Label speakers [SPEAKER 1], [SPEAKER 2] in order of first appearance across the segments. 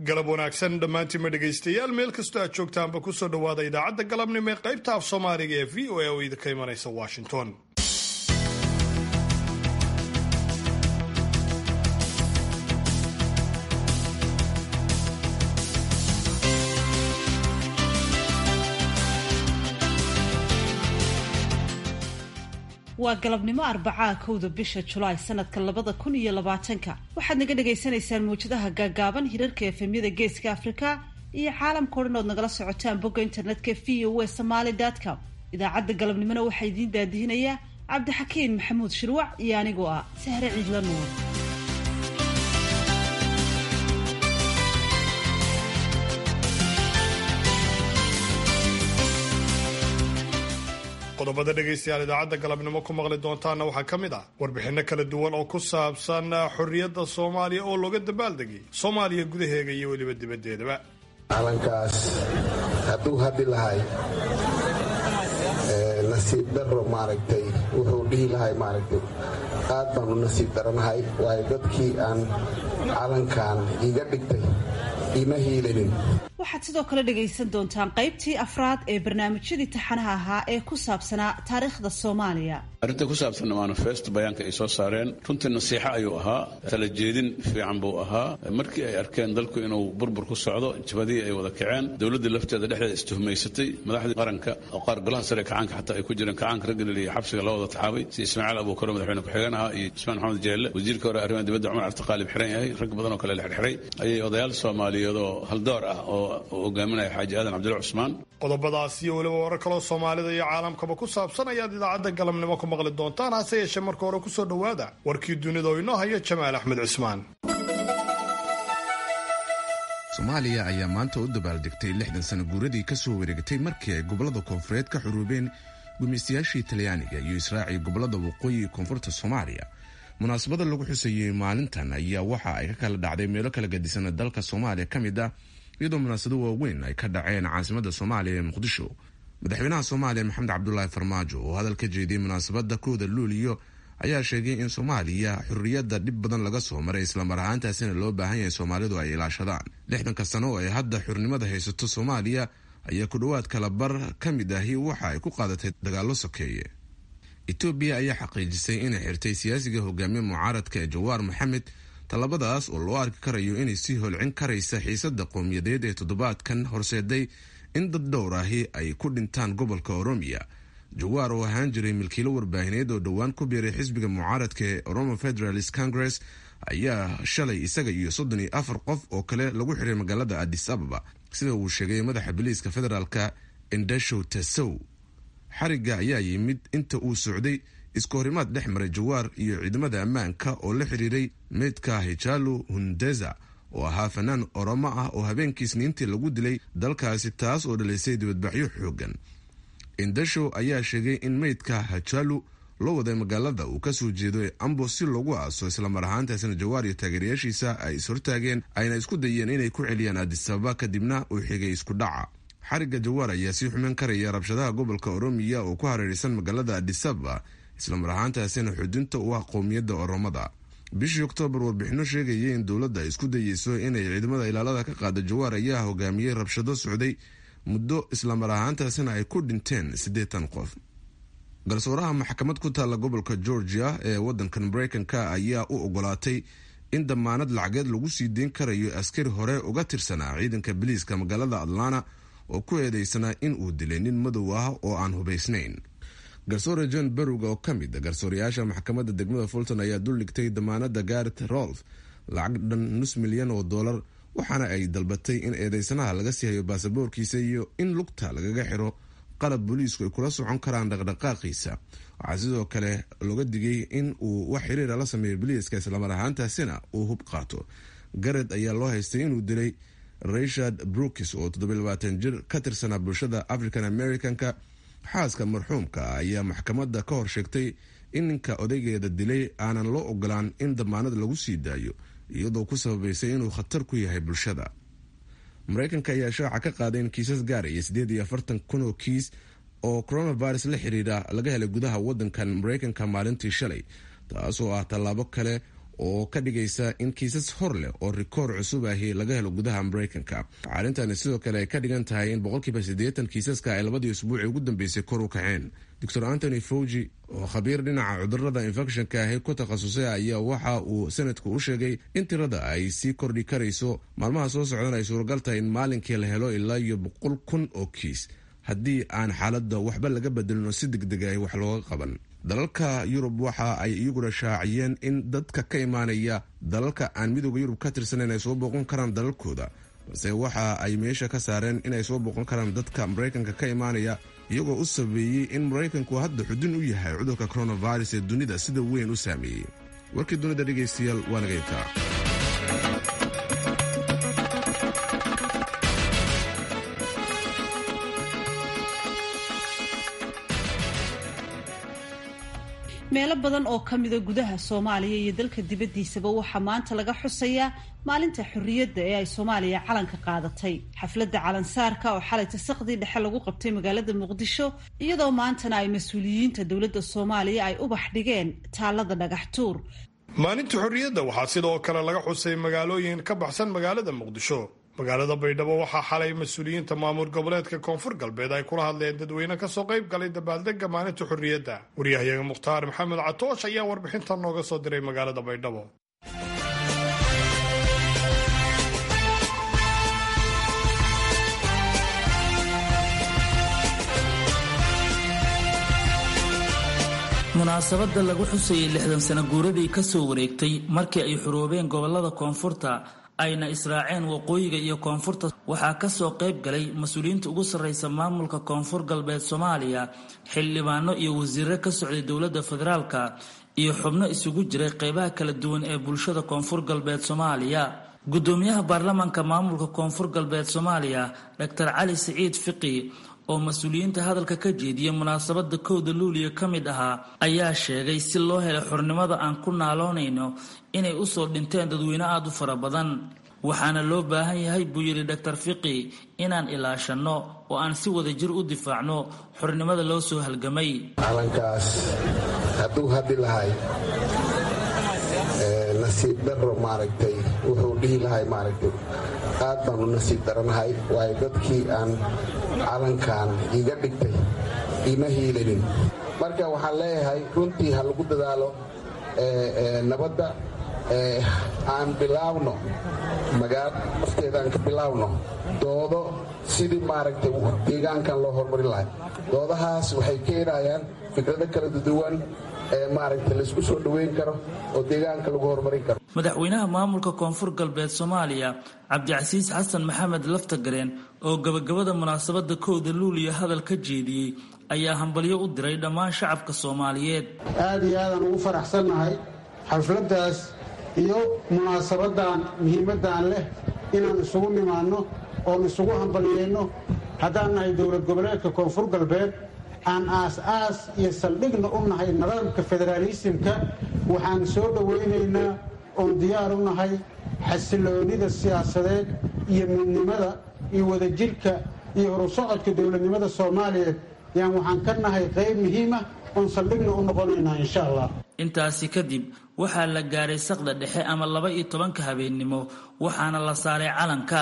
[SPEAKER 1] galab wanaagsan dhammaantiinma dhegaystayaal meel kastoo aad joogtaanba kusoo dhowaada idaacadda galabnimo ee qaybta af soomaaliga ee v o a oo idinka imanaysa washington
[SPEAKER 2] waa galabnimo arbacaa kowda bisha julaay sanadka labada kun iyo labaatanka waxaad naga dhagaysanaysaan mawjadaha gaagaaban hirarka efemyada geeska afrika iyo caalamka o dhan ood nagala socotaan bogga internetka v o w somaly com idaacadda galabnimona waxaa idiin daadihinayaa cabdixakiin maxamuud shirwac iyo anigoo ah sahre ciidla nuur
[SPEAKER 1] qodobada dhegaystayaal idaacadda galabnimo ku maqli doontaana waxaa ka mid ah warbixinno kala duwan oo ku saabsan xorriyadda soomaaliya oo looga dabaaldegay soomaaliya gudaheega iyo weliba dibaddeedaba
[SPEAKER 3] calankaas hadduu hadhi lahay nasiib daro maaragtay wuxuu dhihi lahay maaragtay aad baan u nasiib daranahay waayo dadkii aan calankan iga dhigtay ima hiilanin
[SPEAKER 2] waxaad sidoo kale dhagaysan doontaan qaybtii afraad ee barnaamijyadii taxanaha ahaa ee ku saabsanaa taariikhda soomaaliya
[SPEAKER 4] arrinta ku saabsan manifest bayaanka ay soo saareen runtii nasiixo ayuu ahaa tala jeedin fiican buu ahaa markii ay arkeen dalku inuu burbur ku socdo jabadihii ay wada kaceen dowladdii lafteeda dhexdeeda istuhumaysatay madaxdii qaranka oo qaar golaha sare kacaanka xataa ay ku jireen kacaanka raggalil iyo xabsiga loo wada taxaabay si ismaaciil abuukaro madaxweyne ku-xigeen ahaa iyo ismaan maxamed jeelle wasiirka hore arrimaha dibadda cumar cabdiqaalib xiran yahay rag badan oo kale la xirxiray ayay odayaal soomaaliyeed oo haldoor ah oo hogaaminaya xaaji aadan cabdulla cusmaan
[SPEAKER 1] qodobadaas iyo weliba warar kaloo soomaalida iyo caalamkaba ku saabsan ayaad idaacadda galabnimo ku maqli doontaan hase yeeshee marka hore kusoo dhowaada warkii dunida oo inoo haya jamaal axmed cismaan
[SPEAKER 5] soomaaliya ayaa maanta u dabaaldegtay lixdan sano guuradii ka soo wareegatay markii ay gobollada koonfureed ka xuruubeen gumaystayaashii talyaaniga iyo israaci gobollada waqooyi koonfurta soomaaliya munaasabada lagu xusayey maalintan ayaa waxa ay ka kala dhacday meelo kala gadisan dalka soomaaliya ka mid ah iyadoo munaasado waaweyn ay ka dhaceen caasimada soomaaliya ee muqdisho madaxweynaha soomaaliya maxamed cabdulaahi farmaajo oo hadal ka jeediyey munaasabada kooda luuliyo ayaa sheegay in soomaaliya xurriyadda dhib badan laga soo maray islamar ahaantaasina loo baahan yahay soomaalidu ay ilaashadaan lixdanka sano oo ay hadda xurnimada haysato soomaaliya ayaa ku dhowaad kala bar ka mid ahi waxa ay ku qaadatay dagaallo sokeeye etoobiya ayaa xaqiijisay inay xirtay siyaasiga hogaamiye mucaaradka ee jawaar maxamed tallabadaas oo loo arki karayo inay sii holcin karaysa xiisadda qowmiyadeed ee toddobaadkan horseeday in dad dhowr ahi ay ku dhintaan gobolka oromiya jawaar oo ahaan jiray milkiilo warbaahineed oo dhowaan ku biiray xisbiga mucaaradka ee oromo federalist congress ayaa shalay isaga iyo soddon iyo afar qof oo kale lagu xiray magaalada adis ababa sida uu sheegay madaxa biliiska federaalka indashow tasow xarigga ayaa yimid inta uu socday iska horimaad dhex maray jawaar iyo ciidamada ammaanka oo la xiriiray meydka hijalu hundeza oo ahaa fanaan oromo ah oo habeenkii isniintii lagu dilay dalkaasi taas oo dhalisay dibadbaxyo xoogan indashow ayaa sheegay in meydka hajalu loo waday magaalada uu kasoo jeedo ee ambo si loogu aaso islamar ahaantaasina jawaar iyo taageerayaashiisa ay ishortaageen ayna isku dayeen inay ku celiyaan adisababa kadibna uu xigay isku dhaca xarigga jawaar ayaa sii xumeyn karaya rabshadaha gobolka oromiya oo ku hareeraysan magaalada adisababa islamar ahaantaasina xudinta u ah qowmiyadda oromada bishii oktoobar warbixino sheegaya in dowladda ay isku dayeyso inay ciidamada ilaalada ka qaada jawaar ayaa hogaamiyey rabshado socday muddo islamar ahaantaasina ay ku dhinteen siddeetan qof garsooraha maxkamad ku taalla gobolka georgia ee wadankan mareykanka ayaa u ogolaatay in damaanad lacageed lagu sii deyn karayo askari hore uga tirsanaa ciidanka biliiska magaalada atlanta oo ku eedeysanaa in uu dilay nin madow ah oo aan hubaysnayn garsoore john berowga oo ka mid a garsoorayaasha maxkamadda degmada fulton ayaa duldhigtay damaanada garet rolf lacag dhan nus milyan oo dollar waxaana ay dalbatay in eedeysanaha laga sii hayo baasaboorkiisa iyo in lugta lagaga xiro qalab booliisku ay kula socon karaan dhaqdhaqaaqiisa waxaa sidoo kale looga digay in uu wax xiriira la sameeyo biliiska islamar ahaantaasina uu hub qaato garet ayaa loo haystay inuu dilay richard brookis oo toddobayabaatan jir ka tirsanaa bulshada african americanka xaaska marxuumka ayaa maxkamadda ka hor sheegtay in ninka odaygeeda dilay aanan loo ogolaan in damaanad lagu sii daayo iyadoo ku sababaysay inuu khatar ku yahay bulshada mareykanka ayaa shaaca ka qaaday in kiisas gaaraya siddeed iyo afartan kun oo kiis oo coronavirus la xiriira laga helay gudaha wadankan mareykanka maalintii shalay taasoo ah tallaabo kale oo ka dhigaysa in kiisas hor leh oo rikoor cusub ahi laga helo gudaha maraykanka arintani sidoo kale ay ka dhigan tahay in boqolkiiba siddeetan kiisaska ay labadii usbuuci ugu dambeysay kor u kaceen doctor antony fauji oo khabiir dhinaca cudurada infecshonka ahi ku takhasusay ayaa waxa uu sanadku u sheegay in tirada ay sii kordhi karayso maalmaha soo socdan ay suuragal tahay in maalinkii la helo ilaa iyo boqol kun oo kiis haddii aan xaaladda waxba laga bedelin oo si degdeg ah wax looga qaban dalalka yurub waxa ay iyaguna shaaciyeen in dadka ka imaanaya dalalka aan midooda yurub ka tirsanayn ay soo booqan karaan dalalkooda balse waxa ay meesha ka saareen inay soo booqan karaan dadka maraykanka ka imaanaya iyagoo u sabeeyey in maraykanku hadda xudun u yahay cudurka coronavirus ee dunida sida weyn u saameeyey warkii dunida dhegaystayaal waa naga intaa
[SPEAKER 2] meelo badan oo ka mida gudaha soomaaliya iyo dalka dibaddiisaba waxaa maanta laga xusayaa maalinta xorriyadda ee ay soomaaliya calanka qaadatay xafladda calansaarka oo xalay tasaqdii dhexe lagu qabtay magaalada muqdisho iyadoo maantana ay mas-uuliyiinta dowladda soomaaliya ay ubax dhigeen taallada dhagax tuur
[SPEAKER 1] maalinta xorriyadda waxaa sidoo kale laga xusay magaalooyin ka baxsan magaalada muqdisho magaalada baydhabo waxaa xalay mas-uuliyiinta maamul goboleedka koonfur galbeed ay kula hadleen dadweyne kasoo qayb galay dabaaldega maalinta xorriyadda waryahayaga mukhtaar maxamed catoosh ayaa warbixinta nooga soo diray magaalada baydhabo
[SPEAKER 6] munaasabadda lagu xusayay lixdan sano guuradii ka soo wareegtay markii ay xuroobeen gobollada koonfurta ayna israaceen waqooyiga iyo koonfurta waxaa kasoo qayb galay mas-uuliyiinta ugu sarreysa maamulka koonfur galbeed soomaaliya xildhibaano iyo wasiirro ka socday dowladda federaalka iyo xubno isugu jiray qeybaha kala duwan ee bulshada koonfur galbeed soomaaliya gudoomiyaha baarlamaanka maamulka koonfur galbeed soomaaliya doctor cali siciid fiqi oo mas-uuliyiinta hadalka ka jeediyay munaasabada kowda luuliya ka mid ahaa ayaa sheegay si loo helay xornimada aan ku naaloonayno inay usoo dhinteen dadweyne aada u fara badan waxaana loo baahan yahay buu yidhi doctor fiqi inaan ilaashanno oo aan si wada jir u difaacno xornimada loo soo halgamay
[SPEAKER 3] calankaas hadduu haddi lahay nasiib daro maaragtay wuxuu dhihi lahay maaragtay aad baan u nasiib daranahay waayo dadkii aan calankan iga dhigtay ima hiilanin marka waxaan leeyahay runtii ha lagu dadaalo nabadda aan bilaawno magaalo afteeda aan ka bilaawno doodo sidii maaragtay deegaankan loo horumarin lahay doodahaas waxay keenayaan fikrado kala duwan ee maaragtay laysku soo dhoweyn karo oo deegaanka lagu horumarin karo
[SPEAKER 6] madaxweynaha maamulka koonfur galbeed soomaaliya cabdicasiis xasan maxamed laftagareen oo gabagabada munaasabada kowda luuliya hadal ka jeediyey ayaa hambalyo u diray dhammaan shacabka soomaaliyeed
[SPEAKER 7] aad iyo aadaan ugu faraxsannahay xafladdaas iyo munaasabadan muhiimaddan leh inaan isugu nimaanno oon isugu hambalyeyno haddaan nahay dowlad goboleedka koonfur galbeed aan aas-aas iyo saldhigna u nahay nidaamka federaalisimka waxaan soo dhowaynaynaa oon diyaar u nahay xasiloonnida siyaasadeed iyo midnimada iyo wadajirka iyo horusocodka dowladnimada soomaaliyeed yaan waxaan ka nahay qayb muhiima oon saldhigna u noqonaynaa insha allah
[SPEAKER 6] intaasi kadib waxaa la gaaray saqda dhexe ama laba iyo tobanka habeennimo waxaana la saaray calanka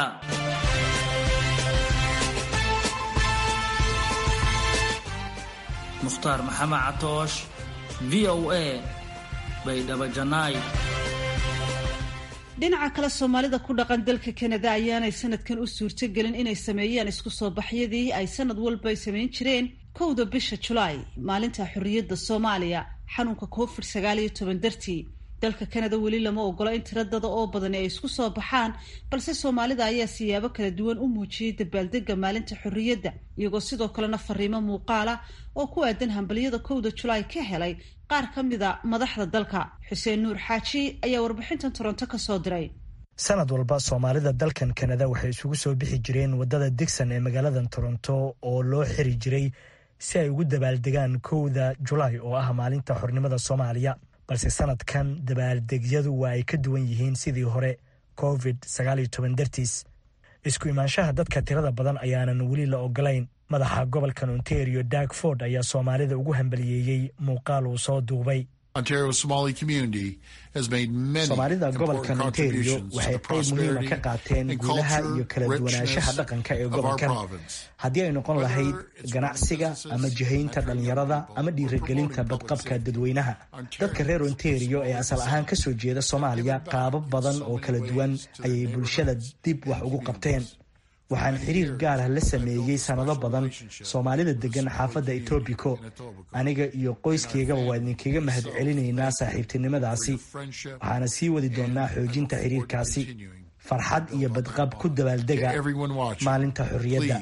[SPEAKER 6] mukhtaar maxamed catoosh v o a baydhabo janaay
[SPEAKER 2] dhinaca kale soomaalida ku dhaqan dalka kanada ayaanay sanadkan u suurtogelin inay sameeyaan isku soo baxyadii ay sanad walba ay samayn jireen kowda bisha julaay maalinta xorriyadda soomaaliya xanuunka covid sagaal iyo toban dartii dalka kanada weli lama ogola in tiradada oo badani ay isku soo baxaan balse soomaalida ayaa siyaabo kala duwan u muujiyey dabaaldega maalinta xorriyadda iyagoo sidoo kalena fariimo muuqaala oo ku aadan hambalyada kowda julaay ka helay qaar ka mida madaxda dalka xuseen nuur xaaji ayaa warbixintan toronto ka soo diray
[SPEAKER 8] sanad walba soomaalida dalkan kanada waxay isugu soo bixi jireen wadada digson ee magaaladan toronto oo loo xiri jiray si ay ugu dabaaldegaan kowda julaay oo ah maalinta xornimada soomaaliya balse sanadkan dabaaldegyadu waa ay ka duwan yihiin sidii hore covid dartiis isku imaanshaha dadka tirada badan ayaanan weli la ogolayn madaxa gobolkan ontario dag ford ayaa soomaalida ugu hambaliyeeyey muuqaal uu soo duubay soomaalida gobolkan ontario waxay qayb muhiima ka qaateen guulaha iyo kala duwanaanshaha dhaqanka ee gobolkan haddii ay noqon lahayd ganacsiga ama jihaynta dhallinyarada ama dhiirigelinta badqabka dadweynaha dadka reer ontario ee asal ahaan kasoo jeeda soomaaliya qaabab badan oo kala duwan ayay bulshada dib wax ugu qabteen waxaan xiriir gaar ah la sameeyey sanado badan soomaalida degan xaafadda etoobico aniga iyo qoyskeygaba waa idinkaga mahad celinaynaa saaxiibtinimadaasi waxaana sii wadi doonnaa xoojinta xiriirkaasi farxad iyo badqab ku dabaaldega maalinta xorriyadda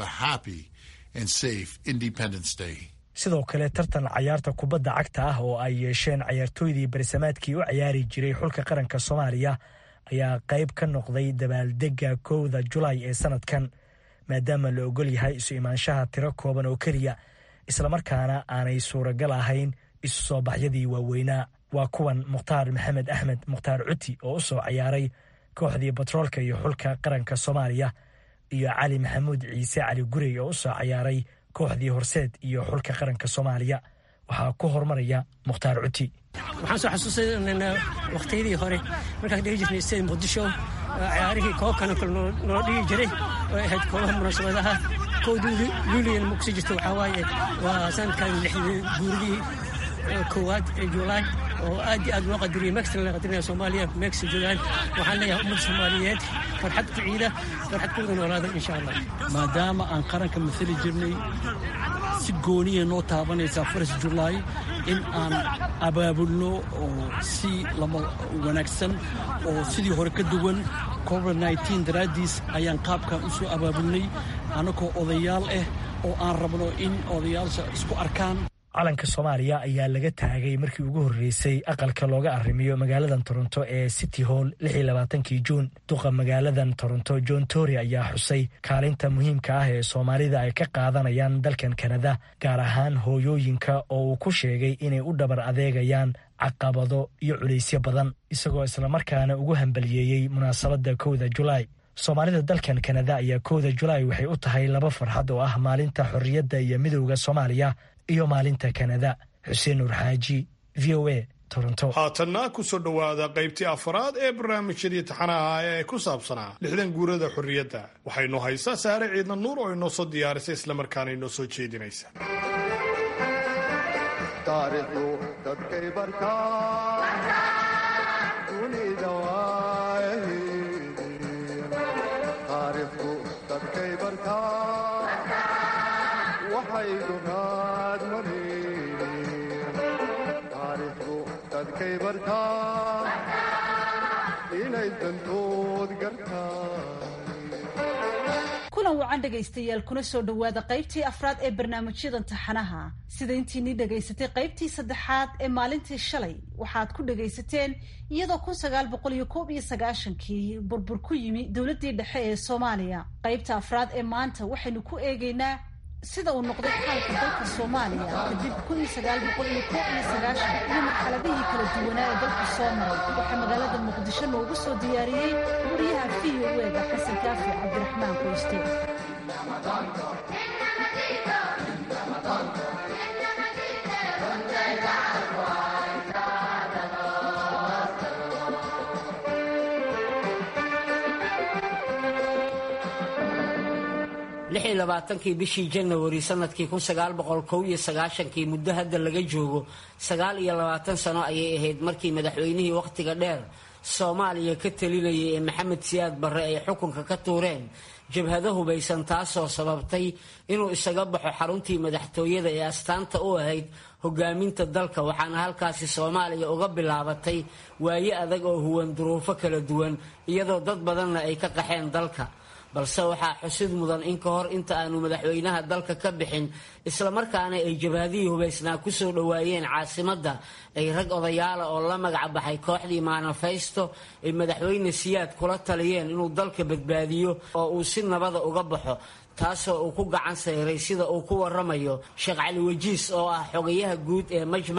[SPEAKER 8] sidoo kale tartan cayaarta kubadda cagta ah oo ay yeesheen cayaartooydii barisamaadkii u cayaari jiray xulka qaranka soomaaliya ayaa qayb ka noqday dabaaldegga kowda julaay ee sanadkan maadaama la ogol yahay isu imaanshaha tiro kooban oo keliya islamarkaana aanay suuragal ahayn isu soo baxyadii waaweynaa waa kuwan mukhtaar maxamed axmed mukhtaar cuti oo u soo cayaaray kooxdii batroolka iyo xulka qaranka soomaaliya iyo cali maxamuud ciise cali gurey oo u soo cayaaray kooxdii horseed iyo xulka qaranka soomaaliya waxaa ku horumaraya mukhtaar cuti
[SPEAKER 9] waxaan soo xasuusanaynaa wakhtiyadii hore markaan dhigi jirnay sida muqdisho ciyaarihii koobkana kale noo dhigi jiray oo ahayd koobaha munaasabadaha kowda luuliyan ma kusii jirto waxaa waaye waa sanadkan lixdii guuridii koowaad ee juulaay oo aad iyo aad loo qadiriyay mexican la qadirinaya soomaaliya mexico joogaan waxaan leeyahay ummadda soomaaliyeed farxad ku ciida farxad ku wada noolaada insha allah
[SPEAKER 10] maadaama aan qaranka masali jirnay si gooniya noo taabanaysaa faras julaay in aan abaabulno oo si lama wanaagsan oo sidii hore ka duwan covid nteen daraaddiis ayaan qaabkan u soo abaabulnay annagoo odayaal ah oo aan rabno in odayaasha isku arkaan
[SPEAKER 8] calanka soomaaliya ayaa laga taagay markii ugu horreysay aqalka looga arrimiyo magaaladan toronto ee city hall kii juun duqa magaaladan toronto john tory ayaa xusay kaalinta muhiimka ah ee soomaalida ay ka qaadanayaan dalkan kanada gaar ahaan hooyooyinka oo uu ku sheegay inay u dhabar adeegayaan caqabado iyo culaysyo badan isagoo islamarkaana ugu hambaliyeeyey munaasabadda kowda julaay soomaalida dalkan kanada ayaa kowda julaay waxay u tahay laba farxad oo ah maalinta xorriyadda iyo midowda soomaaliya iyo maalinta kanada xuseen nuur xaaji v o a toronto
[SPEAKER 1] haatanna ku soo dhowaada qaybtii afaraad ee barnaamijyadii taxanaha ee ku saabsanaa lixdan guurada xorriyadda waxaynu haysaa saare ciidna nuur oo inoo soo diyaarisay islamarkaana inoo soo jeedinaysa
[SPEAKER 2] kulan wacan dhegaystayaal kuna soo dhowaada qaybtii afraad ee barnaamijyadan taxanaha sida intiinii dhagaysatay qaybtii saddexaad ee maalintii shalay waxaad ku dhagaysateen iyadoo kun sagaal boqol iyo koob iyo sagaashankii burbur ku yimi dowladdii dhexe ee soomaaliya qaybta afraad ee maanta waxaynu ku eegaynaa sida uu noqday xaalka dalka soomaaliya kadib kun iyo sagaal boqol iyo koob iyo sagaashan iyo marxaladihii kala duwanaa ee dalku soo maray waxaa magaalada muqdisho noogu soo diyaariyey wariyaha v o ega xasan kaafi cabdiraxmaan qoyste
[SPEAKER 11] lix iyo labaatankii bishii janawari sanadkii kun sagaal boqol kow iyo sagaashankii muddo hadda laga joogo sagaal iyo labaatan sano ayay ahayd markii madaxweynihii wakhtiga dheer soomaaliya ka talinayay ee maxamed siyaad barre ay xukunka ka tuureen jabhado hubaysan taasoo sababtay inuu isaga baxo xaruntii madaxtooyada ee astaanta u ahayd hogaaminta dalka waxaana halkaasi soomaaliya uga bilaabatay waaye adag oo huwan duruufo kala duwan iyadoo dad badanna ay ka qaxeen dalka balse waxaa xusid mudan in ka hor inta aanu madaxweynaha dalka ka bixin islamarkaana ay jabhadihii hubaysnaa kusoo dhowaayeen caasimadda ay rag odayaala oo la magac baxay kooxdii maanafaysto ay madaxweyne siyaad kula taliyeen inuu dalka badbaadiyo oo uu si nabada uga baxo taasoo uu ku gacan sayray sida uu ku waramayo sheekh cali wajiis oo ah xogayaha guud ee majmaca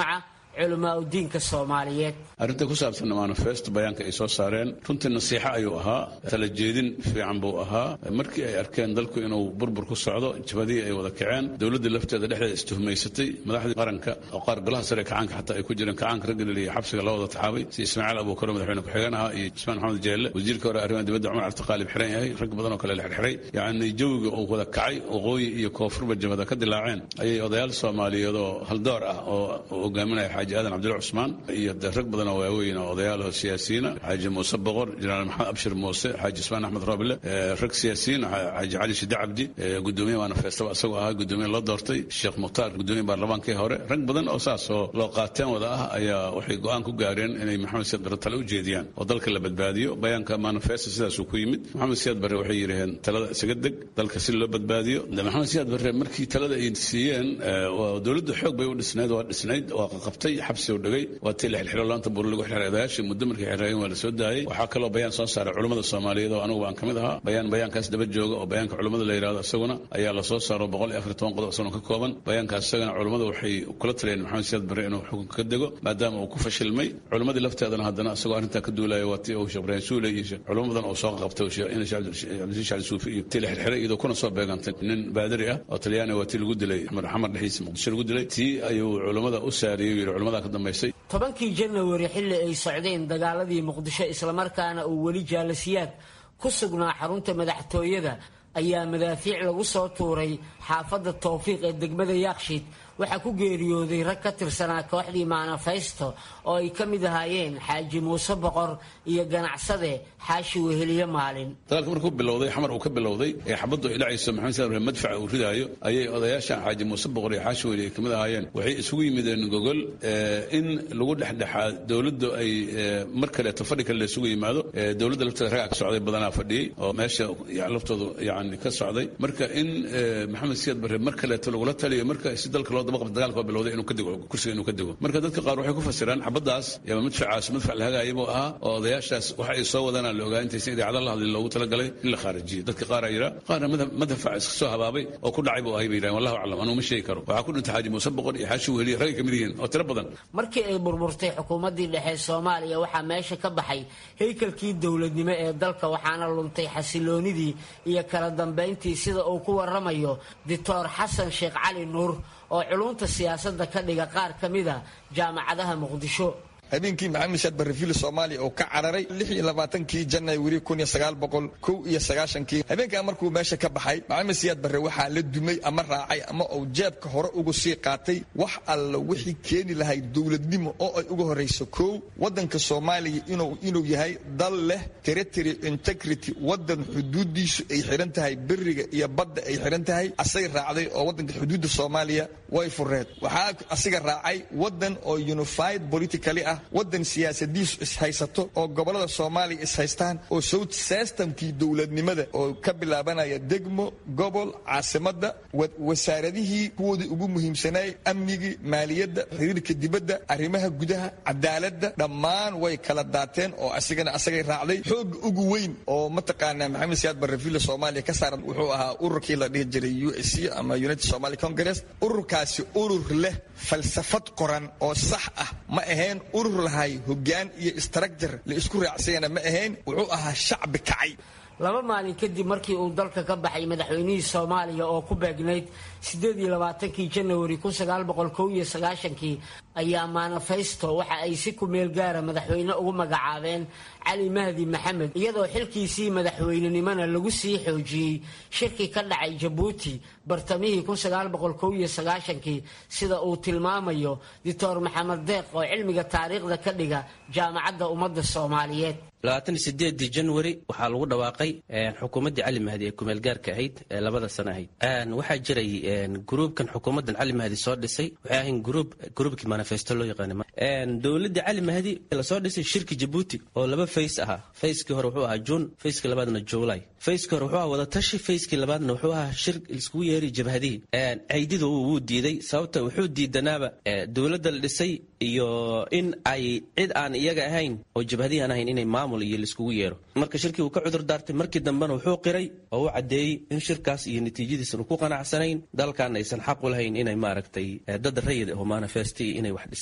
[SPEAKER 11] culamaa udiinka soomaaliyeed
[SPEAKER 4] arrinta ku saabsan manifesto bayaanka ay soo saareen runtii nasiixo ayuu ahaa tala jeedin fiican buu ahaa markii ay arkeen dalku inuu burbur ku socdo jabadihii ay wada kaceen dowladdii lafteeda dhexdeeda istuhumaysatay madaxdii qaranka oo qaar golaha sare kacaanka xataa ay ku jireen kacaanka raggalil iyo xabsiga loo wada taxaabay si ismaaciil abuukaro madaxweyne ku-xigeen ahaa iyo ismaan maxamed jeelle wasiirka hore arrimaha dibadda cumar cabdiqaalib xiran yahay rag badan oo kale la xirxiray yacni jawiga uu wada kacay waqooyi iyo koonfurba jabada ka dilaaceen ayay odayaal soomaaliyeed oo haldoor ah oo hogaaminaya xaaji aadan cabdilla cusmaan iyo de rag badan oo waaweyn oo odayaal oo siyaasiyiina xaaji muuse boqor jenaraal maxamed abshir muuse xaaji ismaan axmed roble rag siyaasiyiin xaaji cali shide cabdi gudoomiye manifestaba isagoo ahaa gudoomiye loo doortay sheekh mukhtaar gudoomiye baarlamaankii hore rag badan oo saas oo loo qaateen wada ah ayaa waxay go-aan ku gaareen inay maxamed siyaad barre tale u jeediyaan oo dalka la badbaadiyo bayaanka manifesto sidaasuu ku yimid maxamed siyaad barre waxay yidhaheen talada isaga deg dalka si loo badbaadiyo maxamed siyaad barre markii talada ay siiyeen dowladda xoog bay u dhisnayd waa dhisnayd waa qaqabtay xabsi u dhigay waa tii la xilxilo laanta buur lagu xilxiray odayaashii muddo markay xirraayeen waa la soo daayey waxaa kaloo bayaan soo saaray culummada soomaaliyeed oo anigu aan ka mid ahaa bayaan bayaankaas daba jooga oo bayaanka culummada la yidhahdo isaguna ayaa la soo saaro boqol iyo afar toban qodob isaguna ka kooban bayaankaas isagana culummada waxay kula taliyeen maxamed siyaad barre inuu xukunka ka dego maadaama uu ku fashilmay culummadii lafteedana haddana isagoo arrintaa ka duulaya waa tii uu sheekh ibraahim suule iyo culummo badan oo soo qabtay cabdilasiis shacli suufi iyo tii la xirxiray iyadoo kuna soo beegantay nin baadari ah oo talyaani waa tii lagu dilay xamar dhexdiisa muqdisho lagu dilay tii ayuu culummada u saariyey yidhi culammadaa ka dambaysay
[SPEAKER 11] tobankii janawari xilli ay socdeen dagaaladii muqdisho islamarkaana uu weli jaalasiyaad ku sugnaa xarunta madaxtooyada ayaa madaafiic lagu soo tuuray xaafadda towfiiq ee degmada yaakshiid waxaa ku geeriyooday rag ka tirsanaa kooxdii manifesto oo ay ka mid ahaayeen xaaji muuse boqor iyo ganacsade xaashi weheliye maalin
[SPEAKER 4] dagaalka markuu bilowday xamar uu ka bilowday ee xabaddu ay dhacayso maxamed siyaad barre madfaca uu ridaayo ayay odayaashan xaaji muuse boqor iyo xaashi weheliye ay ka mid ahaayeen waxay isugu yimideen gogol in lagu dhexdhexaa dowladdu ay mar kaleeto fadhi kale laysugu yimaado dowladda lafteeda ragaa ka socday badanaa fadhiyey oo meesha laftoodu yani ka socday marka in maxamed siyaad barre mar kaleeto lagula taliyo marka si dalka loo dabaqabta dagaalka waa bilowday inuu ka dego kursiga inuu ka dego marka dadka qaar waxay ku fasiraan xabaddaas ama madfacaas madfac la hagaaya buu ahaa oo odayaashaas waxa ay soo wadaan la ogaa intaysan idaacada la hadlin loogu talagalay in la khaarijiyo dadka qaar aa yidhaa qaarna madfac iska soo habaabay oo ku dhacay buu ahay bay yidhahan wallahu aclam anuu ma sheegi karo waxaa ku dhintay xaaji muuse boqor iyo xaashi weheliye ragay ka mid yihiin oo tiro badan
[SPEAKER 11] markii ay burburtay xukuumaddii dhexe soomaaliya waxaa meesha ka baxay haykalkii dowladnimo ee dalka waxaana luntay xasiloonidii iyo kala dambayntii sida uu ku waramayo doctor xasan sheekh cali nuur oo culunta siyaasadda ka dhiga qaar ka mida jaamacadaha muqdisho
[SPEAKER 12] habeenkii maxamed shaad barrefiil soomaaliya oo ka cararay lix iyo labaatankii janawari kun iyo sagaal boqol kow iyo sagaashankii habeenkaa markuu meesha ka baxay maxamed siyaad barre waxaa la dumay ama raacay ama uu jeebka hore ugu sii qaatay wax alla wixii keeni lahayd dowladnimo oo ay uga horrayso kow waddanka soomaaliya inuu yahay dal leh territory integrity waddan xuduuddiisu ay xidhan tahay beriga iyo badda ay xidhan tahay asay raacday oo waddanka xuduudda soomaaliya way fureed waxaa asiga raacay waddan oo unified politically ah waddan siyaasadiisu ishaysato oo gobolada soomaaliya ishaystaan oo sowt systemkii dowladnimada oo ka bilaabanaya degmo gobol caasimadda wasaaradihii kuwoodii ugu muhiimsanaay amnigii maaliyadda xiriirka dibadda arrimaha gudaha cadaaladda dhammaan way kala daateen oo asigana asagay raacday xooga ugu weyn oo mataqaanaa maxamed siyaad barrefiila soomaaliya ka saaran wuxuu ahaa ururkii la dhihi jiray u s c ama united somali congress ururkaasi urur leh falsafad qoran oo sax ah ma ahayn urur lahay hogaan iyo istrajar la isku raacsayana ma ahayn wuxuu ahaa shacbi kacay
[SPEAKER 11] laba maalin kadib markii uu dalka ka baxay madaxweynihii soomaaliya oo ku beegnayd sideed iyo labaatankii janawari kun sagaal boqol kow iyo sagaashankii ayaa manifesto waxa ay si ku meel gaara madaxweyne ugu magacaabeen cali mahdi maxamed iyadoo xilkiisii madaxweynenimona lagu sii xoojiyey shirki ka dhacay jabuuti bartamihii kun sagaal boqol kow iyo sagaashankii sida uu tilmaamayo doctor maxamed deeq oo cilmiga taariikhda ka dhiga jaamacadda ummadda soomaaliyeed
[SPEAKER 13] labaatan iyo sideedii janwari waxaa lagu dhawaaqay xukuumaddii cali mahdi ee kumeelgaarka ahayd ee labada sano ahayd waxaa jiray gruubkan xukuumaddan cali mahdi soo dhisay waxay ahayn gruub gruubkii manifesto loo yaqaana dowladdii cali mahdi lasoo dhisay shirki jabuuti oo laba fays ahaa fayskii hore wuxuu ahaa juun fayskii labaadna juulay fayskii hore wuxuu ahaa wadatashi fayskii labaadna wuxuu ahaa shir iskugu yeeri jabhadihii caydidu wuu diiday sababta wuxuu diidanaaba dowladda la dhisay iyo in ay cid aan iyaga ahayn oo jabhadihi aan ahayn inay maamul iyo laiskugu yeero marka shirkii uu ka cudur daartay markii dambena wuxuu qiray oo u caddeeyey in shirkaas iyo natiijadiisan ku qanacsanayn dalkan aysan xaq u lahayn inay maaragtay dad rayid oo manifesti inay wax dhisaan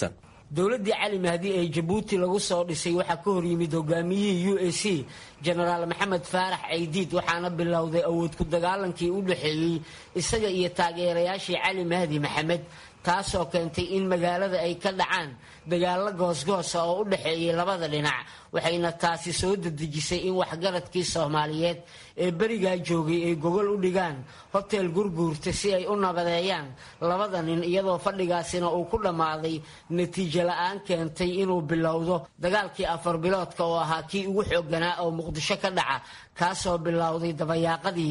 [SPEAKER 11] dowladdii cali mahdi ee jabuuti lagu soo dhisay waxaa ka horyimid hogaamiyihii u a c jenaraal maxamed faarax caydiid waxaana bilowday awood ku dagaalankii u dhexeeyey isaga iyo taageerayaashii cali mahdi maxamed taasoo keentay in magaalada ay ka dhacaan dagaalo goosgoosa oo u dhexeeyay labada dhinac waxayna taasi soo dedejisay in waxgaradkii soomaaliyeed ee berigaa joogay ay gogol u dhigaan hotel gurguurta si ay u nabadeeyaan labada nin iyadoo fadhigaasina uu ku dhammaaday natiijo la-aan keentay inuu bilowdo dagaalkii afar biloodka oo ahaa kii ugu xooganaa oo muqdisho ka dhaca kaasoo bilowday dabayaaqadii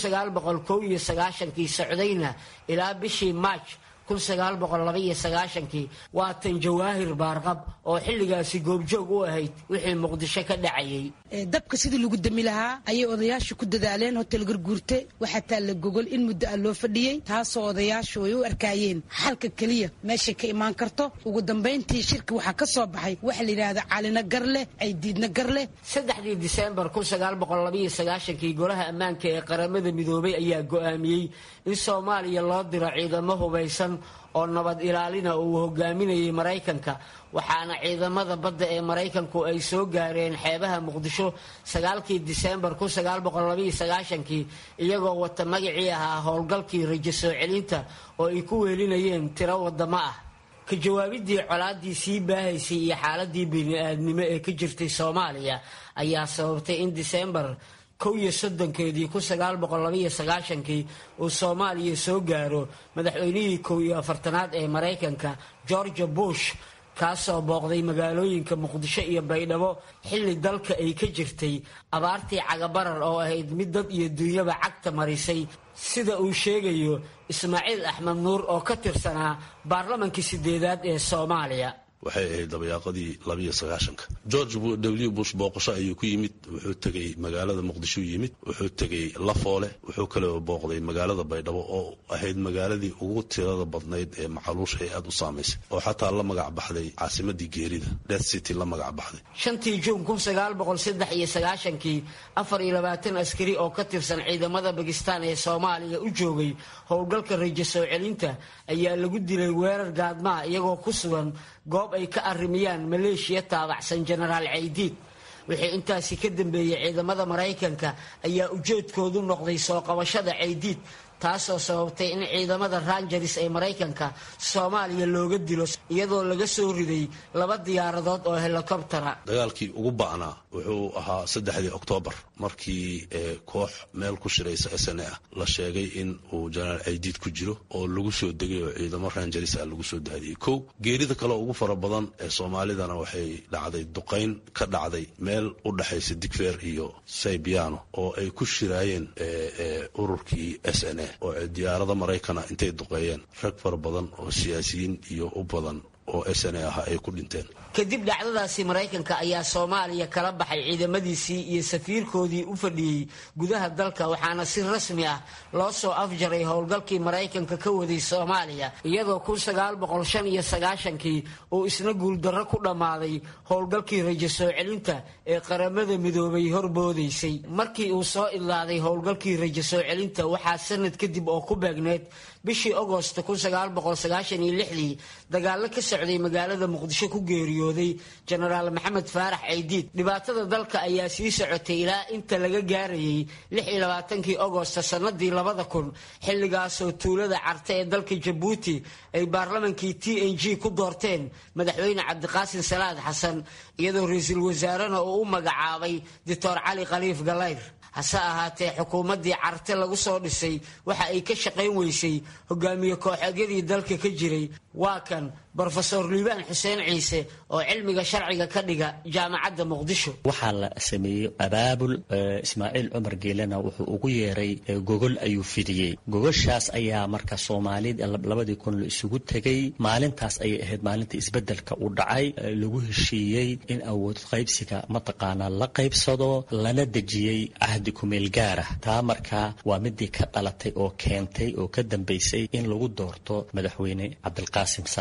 [SPEAKER 11] kii socdayna ilaa bishii maaj waa tan jawaahir baarqab oo xilligaasi goobjoog u ahayd wixii muqdisho ka dhacayay
[SPEAKER 14] dabka sidii lagu dami lahaa ayay odayaashu ku dadaaleen hotel garguurte waxaa taalla gogol in muddo ah loo fadhiyey taasoo odayaashu ay u arkaayeen xalka keliya meeshay ka imaan karto ugu dambayntii shirka waxaa ka soo baxay waxa la yidhaahda calina gar leh caydiidna gar leh
[SPEAKER 11] saddexdii diseembar kii golaha ammaanka ee qaramada midoobay ayaa go'aamiyey in soomaaliya loo diro ciidamo hubaysan oo nabad ilaalina uu hogaaminayay maraykanka waxaana ciidamada badda ee maraykanku ay soo gaareen xeebaha muqdisho sagaalkii diseembar kii iyagoo wata magacii ahaa howlgalkii rajo soo celinta oo ay ku weelinayeen tiro wadamo ah ka jawaabidii colaadii sii baahaysay iyo xaaladii bini-aadnimo ee ka jirtay soomaaliya ayaa sababtay in diseembar kow iyo soddonkeedii kii uu soomaaliya soo gaaro madaxweynihii kow iyo afartanaad ee maraykanka georgia bush kaasoo booqday magaalooyinka muqdisho iyo baydhabo xilli dalka ay ka jirtay abaartii cagabarar oo ahayd mid dad iyo duunyaba cagta marisay sida uu sheegayo ismaaciil axmed nuur oo ka tirsanaa baarlamankii sideedaad ee soomaaliya
[SPEAKER 15] waxay ahayd dabayaaqadii labiyo sagaashanka george w bush booqasho ayuu ku yimid wuxuu tegey magaalada muqdisho yimid wuxuu tegey lafoole wuxuu kaloo booqday magaalada baydhabo oo ahayd magaaladii ugu tirada badnayd ee macaluusha ee aada u saamaysay oo xataa la magac baxday caasimadii geerida death city la magac baxday
[SPEAKER 11] shantii juun kii afar iyo labaatan askari oo ka tirsan ciidamada bakistaan ee soomaaliya u joogay howlgalka rajo soo celinta ayaa lagu dilay weerar gaadmaa iyagoo ku sugan goob ay ka arrimiyaan maleeshiya taabacsan jenaraal caydiid wixii intaasi ka dambeeyey ciidamada maraykanka ayaa ujeedkoodu noqday soo qabashada caydiid taasoo sababtay in ciidamada rangeres ee maraykanka soomaaliya looga dilo iyadoo laga soo riday laba diyaaradood oo helikobtera
[SPEAKER 15] dagaalkii ugu ba'naa wuxuu ahaa saddexdii oktoobar markii koox meel ku shiraysa s n a la sheegay in uu jenaraal caydiid ku jiro oo lagu soo degay oo ciidamo rangeres ah lagu soo daadiyey kow geerida kale ugu fara badan ee soomaalidana waxay dhacday duqayn ka dhacday meel u dhexaysa digfeer iyo saybiano oo ay ku shiraayeen ururkii s n a oo diyaarada maraykana intay duqeeyeen rag fara badan oo siyaasiyiin iyo u badan oo s n a ah ay ku dhinteen
[SPEAKER 11] kadib dhacdadaasi maraykanka ayaa soomaaliya kala baxay ciidamadiisii iyo safiirkoodii u fadhiyey gudaha dalka waxaana si rasmi ah loo soo afjaray howlgalkii maraykanka ka waday soomaaliya iyadoo kii uu isna guuldarro ku dhammaaday howlgalkii rajo soo celinta ee qaramada midoobay horboodaysay markii uu soo idlaaday howlgalkii rajo soo celinta waxaa sanad kadib oo ku beegneed bishii agost dagaalo ka socday magaalada muqdisho ku geeriyooday jenaraal maxamed faarax caydiid dhibaatada dalka ayaa sii socotay ilaa inta laga gaarayay kii agost sanadii xilligaasoo tuulada carte ee dalka jabuuti ay baarlamankii t n g ku doorteen madaxweyne cabdiqaasin salaad xasan iyadoo ra-iisul wasaarena uu u magacaabay doctor cali khaliif galayr hase ahaatee xukuumaddii carte lagu soo dhisay waxa ay ka shaqayn weysay hogaamiye kooxeedyadii dalka ka jiray waa kan brofesor liibaan xuseen ciise oo cilmiga sharciga ka dhiga jaamacadda muqdisho
[SPEAKER 16] waxaa la sameeyey abaabul ismaaciil cumar geelena wuxuu ugu yeeray gogol ayuu fidiyey gogoshaas ayaa marka soomaalida labadii kun la isugu tegay maalintaas ayay ahayd maalinta isbedelka uu dhacay lagu heshiiyey in awood qaybsiga mataqaanaa la qaybsado lana dejiyey cahdi kumeel gaarah taa markaa waa midii ka dhalatay oo keentay oo ka dambaysay in lagu doorto madaxweyne cabdilqaasim salaad xasan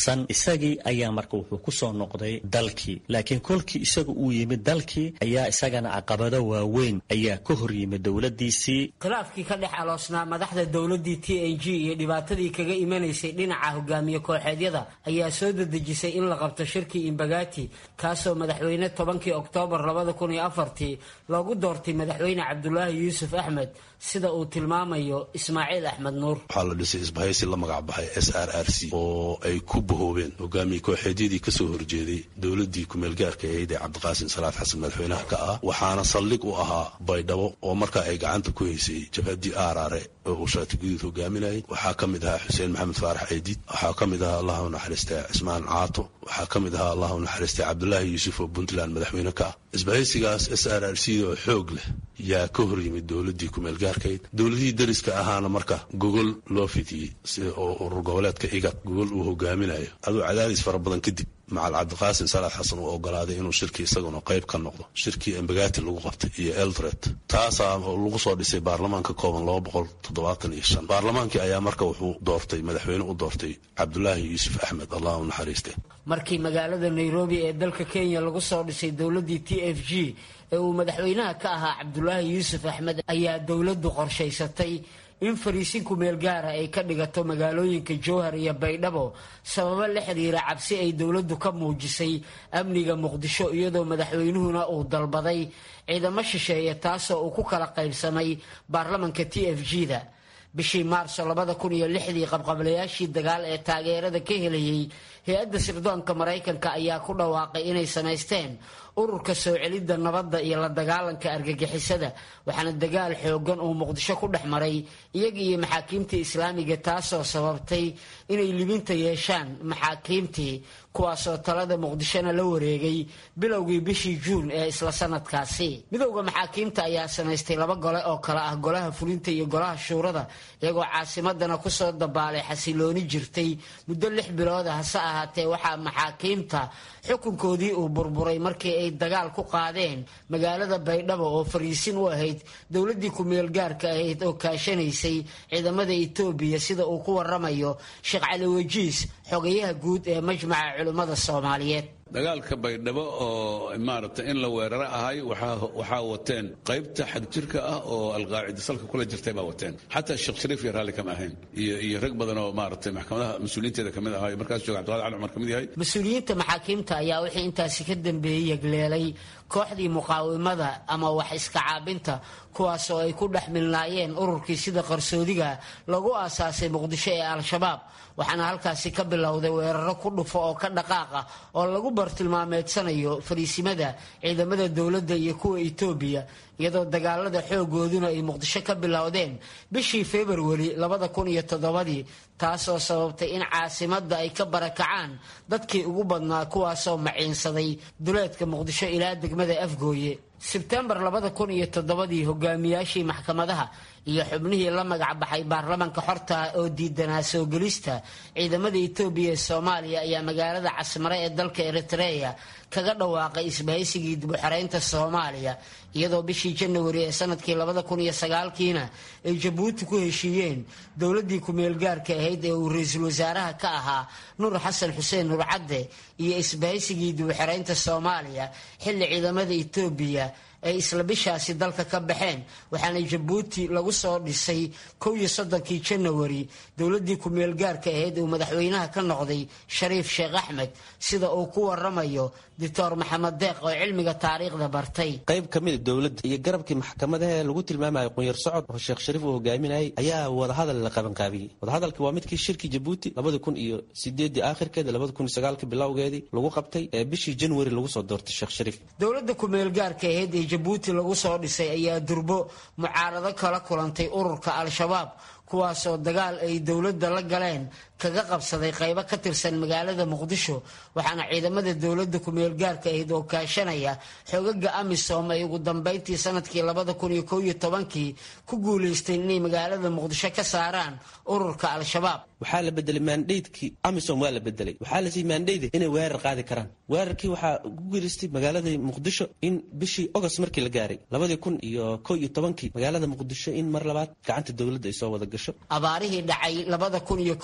[SPEAKER 16] xasan isagii ayaa marka wuxuu ku soo noqday dalkii laakiin kolkii isaga uu yimid dalkii ayaa isagana caqabado waaweyn ayaa ka hor yimid dowladiisii
[SPEAKER 11] khilaafkii ka dhex aloosnaa madaxda dowladii t a g iyo dhibaatadii kaga imanaysay dhinaca hogaamiye kooxeedyada ayaa soo dedejisay in la qabto shirkii imbagati kaasoo madaxweyne tobankii oktoobar labada kun iyo afartii loogu doortay madaxweyne cabdulaahi yuusuf axmed sida uu tilmaamayo ismaaciil axmed nuur
[SPEAKER 15] waxaa la dhisay isbahaysi la magac baxay s r r c oo ay ku bahoobeen hogaamiye kooxeedyadii kasoo horjeeday dowladii kumeelgaarka ahayd ee cabdiqaasim salaad xasan madaxweynaha ka ah waxaana saldhig u ahaa baydhabo oo markaa ay gacanta ku haysay jabhadii aaraare oo uu shaati guduud hogaaminayay waxaa ka mid ahaa xuseen maxamed faarax eediid waxaa ka mid ahaa allah u naxariistay cismaan caato waxaa ka mid ahaa allah u naxariistay cabdulaahi yuusuf oo puntland madaxweyne ka ah isbahaysigaas s r r c oo xoog leh yaa ka hor yimid dowladii kumeelgaarkayd dowladihii dariska ahaana marka gogol loo fidiyey sida oo urur goboleedka igad gogol uu hogaaminayo aduu cadaadis fara badan kadib macal cabdiqaasim salaad xasan uu ogolaaday inuu shirkii isaguna qayb ka noqdo shirkii embagati lagu qabtay iyo eldred taasaa lagu soo dhisay baarlamaan ka kooban laba boqol toddobaatan iyo shan baarlamaankii ayaa marka wuxuu doortay madaxweyne u doortay cabdulaahi yuusuf axmed allah u naxariiste
[SPEAKER 11] markii magaalada nairobi ee dalka kenya lagu soo dhisay dowladii t f g ee uu madaxweynaha ka ahaa cabdulaahi yuusuf axmed ayaa dowladdu qorshaysatay in fariisinku meel gaara ay ka dhigato magaalooyinka jowhar iyo baydhabo sababo la xiriira cabsi ay dowladdu ka muujisay amniga muqdisho iyadoo madaxweynuhuna uu dalbaday ciidamo shisheeye taasoo uu ku kala qaybsamay baarlamanka t f g da bishii maarso labada kun iyo lixdii qabqablayaashii dagaal ee taageerada ka helayay hay-adda sirdoonka maraykanka ayaa ku dhawaaqay inay samaysteen ururka soo celidda nabadda iyo la dagaalanka argagixisada waxaana dagaal xoogan uu muqdisho ku dhex maray iyaga iyo maxaakiimtii islaamiga taasoo sababtay inay libinta yeeshaan maxaakiimtii kuwaasoo talada muqdishona la wareegay bilowgii bishii juun ee isla sanadkaasi midowda maxaakiimta ayaa samaystay laba gole oo kale ah golaha fulinta iyo golaha shuurada iyagoo caasimadana kusoo dabaalay xasilooni jirtay muddo lix bilooda hase ahaatee waxaa maxaakiimta xukunkoodii uu burburay markii ay dagaal ku qaadeen magaalada baydhabo oo fariisin u ahayd dowladii ku-meelgaarka ahayd oo kaashanaysay ciidamada etoobiya sida uu ku waramayo sheekh cali wajiis xogayaha guud ee majmaca culimmada soomaaliyeed
[SPEAKER 4] dagaalka baydhabo oo maaragtay in la weeraro ahay waxaa wateen qaybta xagjirka ah oo alqaacida salka kula jirtay baa wateen xataa sheekh shariif iyo raalli kama ahayn iyo rag badan oo maaragtay maxkamadaha mas-uuliyiinteeda kamid ahaa markaas jooga cabdiqaadir cali cumar kamid yahay
[SPEAKER 11] mas-uuliyiinta maxaakiimta ayaa wixii intaasi ka dambeeyey yegleelay kooxdii muqaawimada ama wax iska caabinta kuwaas oo ay ku dhex milnaayeen ururkii sida qarsoodiga lagu aasaasay muqdisho ee al-shabaab waxaana halkaasi ka bilowday weeraro ku dhufo oo ka dhaqaaqa oo lagu bartilmaameedsanayo fariisimada ciidamada dowladda iyo kuwa etoobiya iyadoo dagaalada xoogooduna ay muqdisho ka bilowdeen bishii februari labada kun iyo toddobadii taasoo sababtay in caasimadda ay ka barakacaan dadkii ugu badnaa kuwaasoo maciinsaday duleedka muqdisho ilaa degmada afgooye sebtembar labada kun iyo toddobadii hogaamiyaashii maxkamadaha iyo xubnihii la magac baxay baarlamanka xorta oo diidanaa soo gelista ciidamada etoobiya ee soomaaliya ayaa magaalada casmare ee dalka eritreya kaga dhawaaqay isbahaysigii dibuxoreynta soomaaliya iyadoo bishii janawari ee sanadkii labada kun iyo sagaalkiina ay jabuuti ku heshiiyeen dowladii ku-meelgaarka ahayd ee uu ra-iisul wasaaraha ka ahaa nuur xasan xuseen nuur cadde iyo isbahaysigii dibuxoreynta soomaaliya xilli ciidamada etoobiya ay isla bishaasi dalka ka baxeen waxaana jabuuti lagu soo dhisay kow iyo soddonkii janawari dowladii ku-meelgaarka ahayd uu madaxweynaha ka noqday shariif sheekh axmed sida uu ku waramayo doctor maxamed deeq oo cilmiga taariikhda bartay
[SPEAKER 13] qayb ka mida dowladda iyo garabkii maxkamadaha ee lagu tilmaamayo qunyar socod oo sheekh shariif uu hogaaminayay ayaa wadahadal la qabanqaabiyey wadahadalkii waa midkii shirkii jabuuti labada kun iyo sideedii aakhirkeeda labada kun iyo sagaalkii bilowgeedii lagu qabtay ee bishii janwari lagu soo doortay sheekh shariif
[SPEAKER 11] dowladda ku-meelgaarka ahayd ee jabuuti lagu soo dhisay ayaa durbo mucaarado kala kulantay ururka al-shabaab kuwaasoo dagaal ay dowladda la galeen kaga qabsaday qaybo ka tirsan magaalada muqdisho waxaana ciidamada dowladda ku-meelgaarka ahayd oo kaashanaya xoogaga amisom ay ugu dambeyntii sanadkii labada kun iyo kow iyo tobankii ku guulaysteen inay magaalada muqdisho ka saaraan ururka al-shabaab
[SPEAKER 13] waxaa la bedelay maandheydkii amisom waa la bedelay waxaa la siiyey maandheyda inay weerar qaadi karaan weerarkii waxaa ku guulaystay magaalada muqdisho in bishii ogost markii la gaaray labadii kun iyo kow iyo tobankii magaalada muqdisho in mar labaad gacanta dowladda ay soo wada gasho
[SPEAKER 11] abaarihii dhacay labada kun iyo kow iyo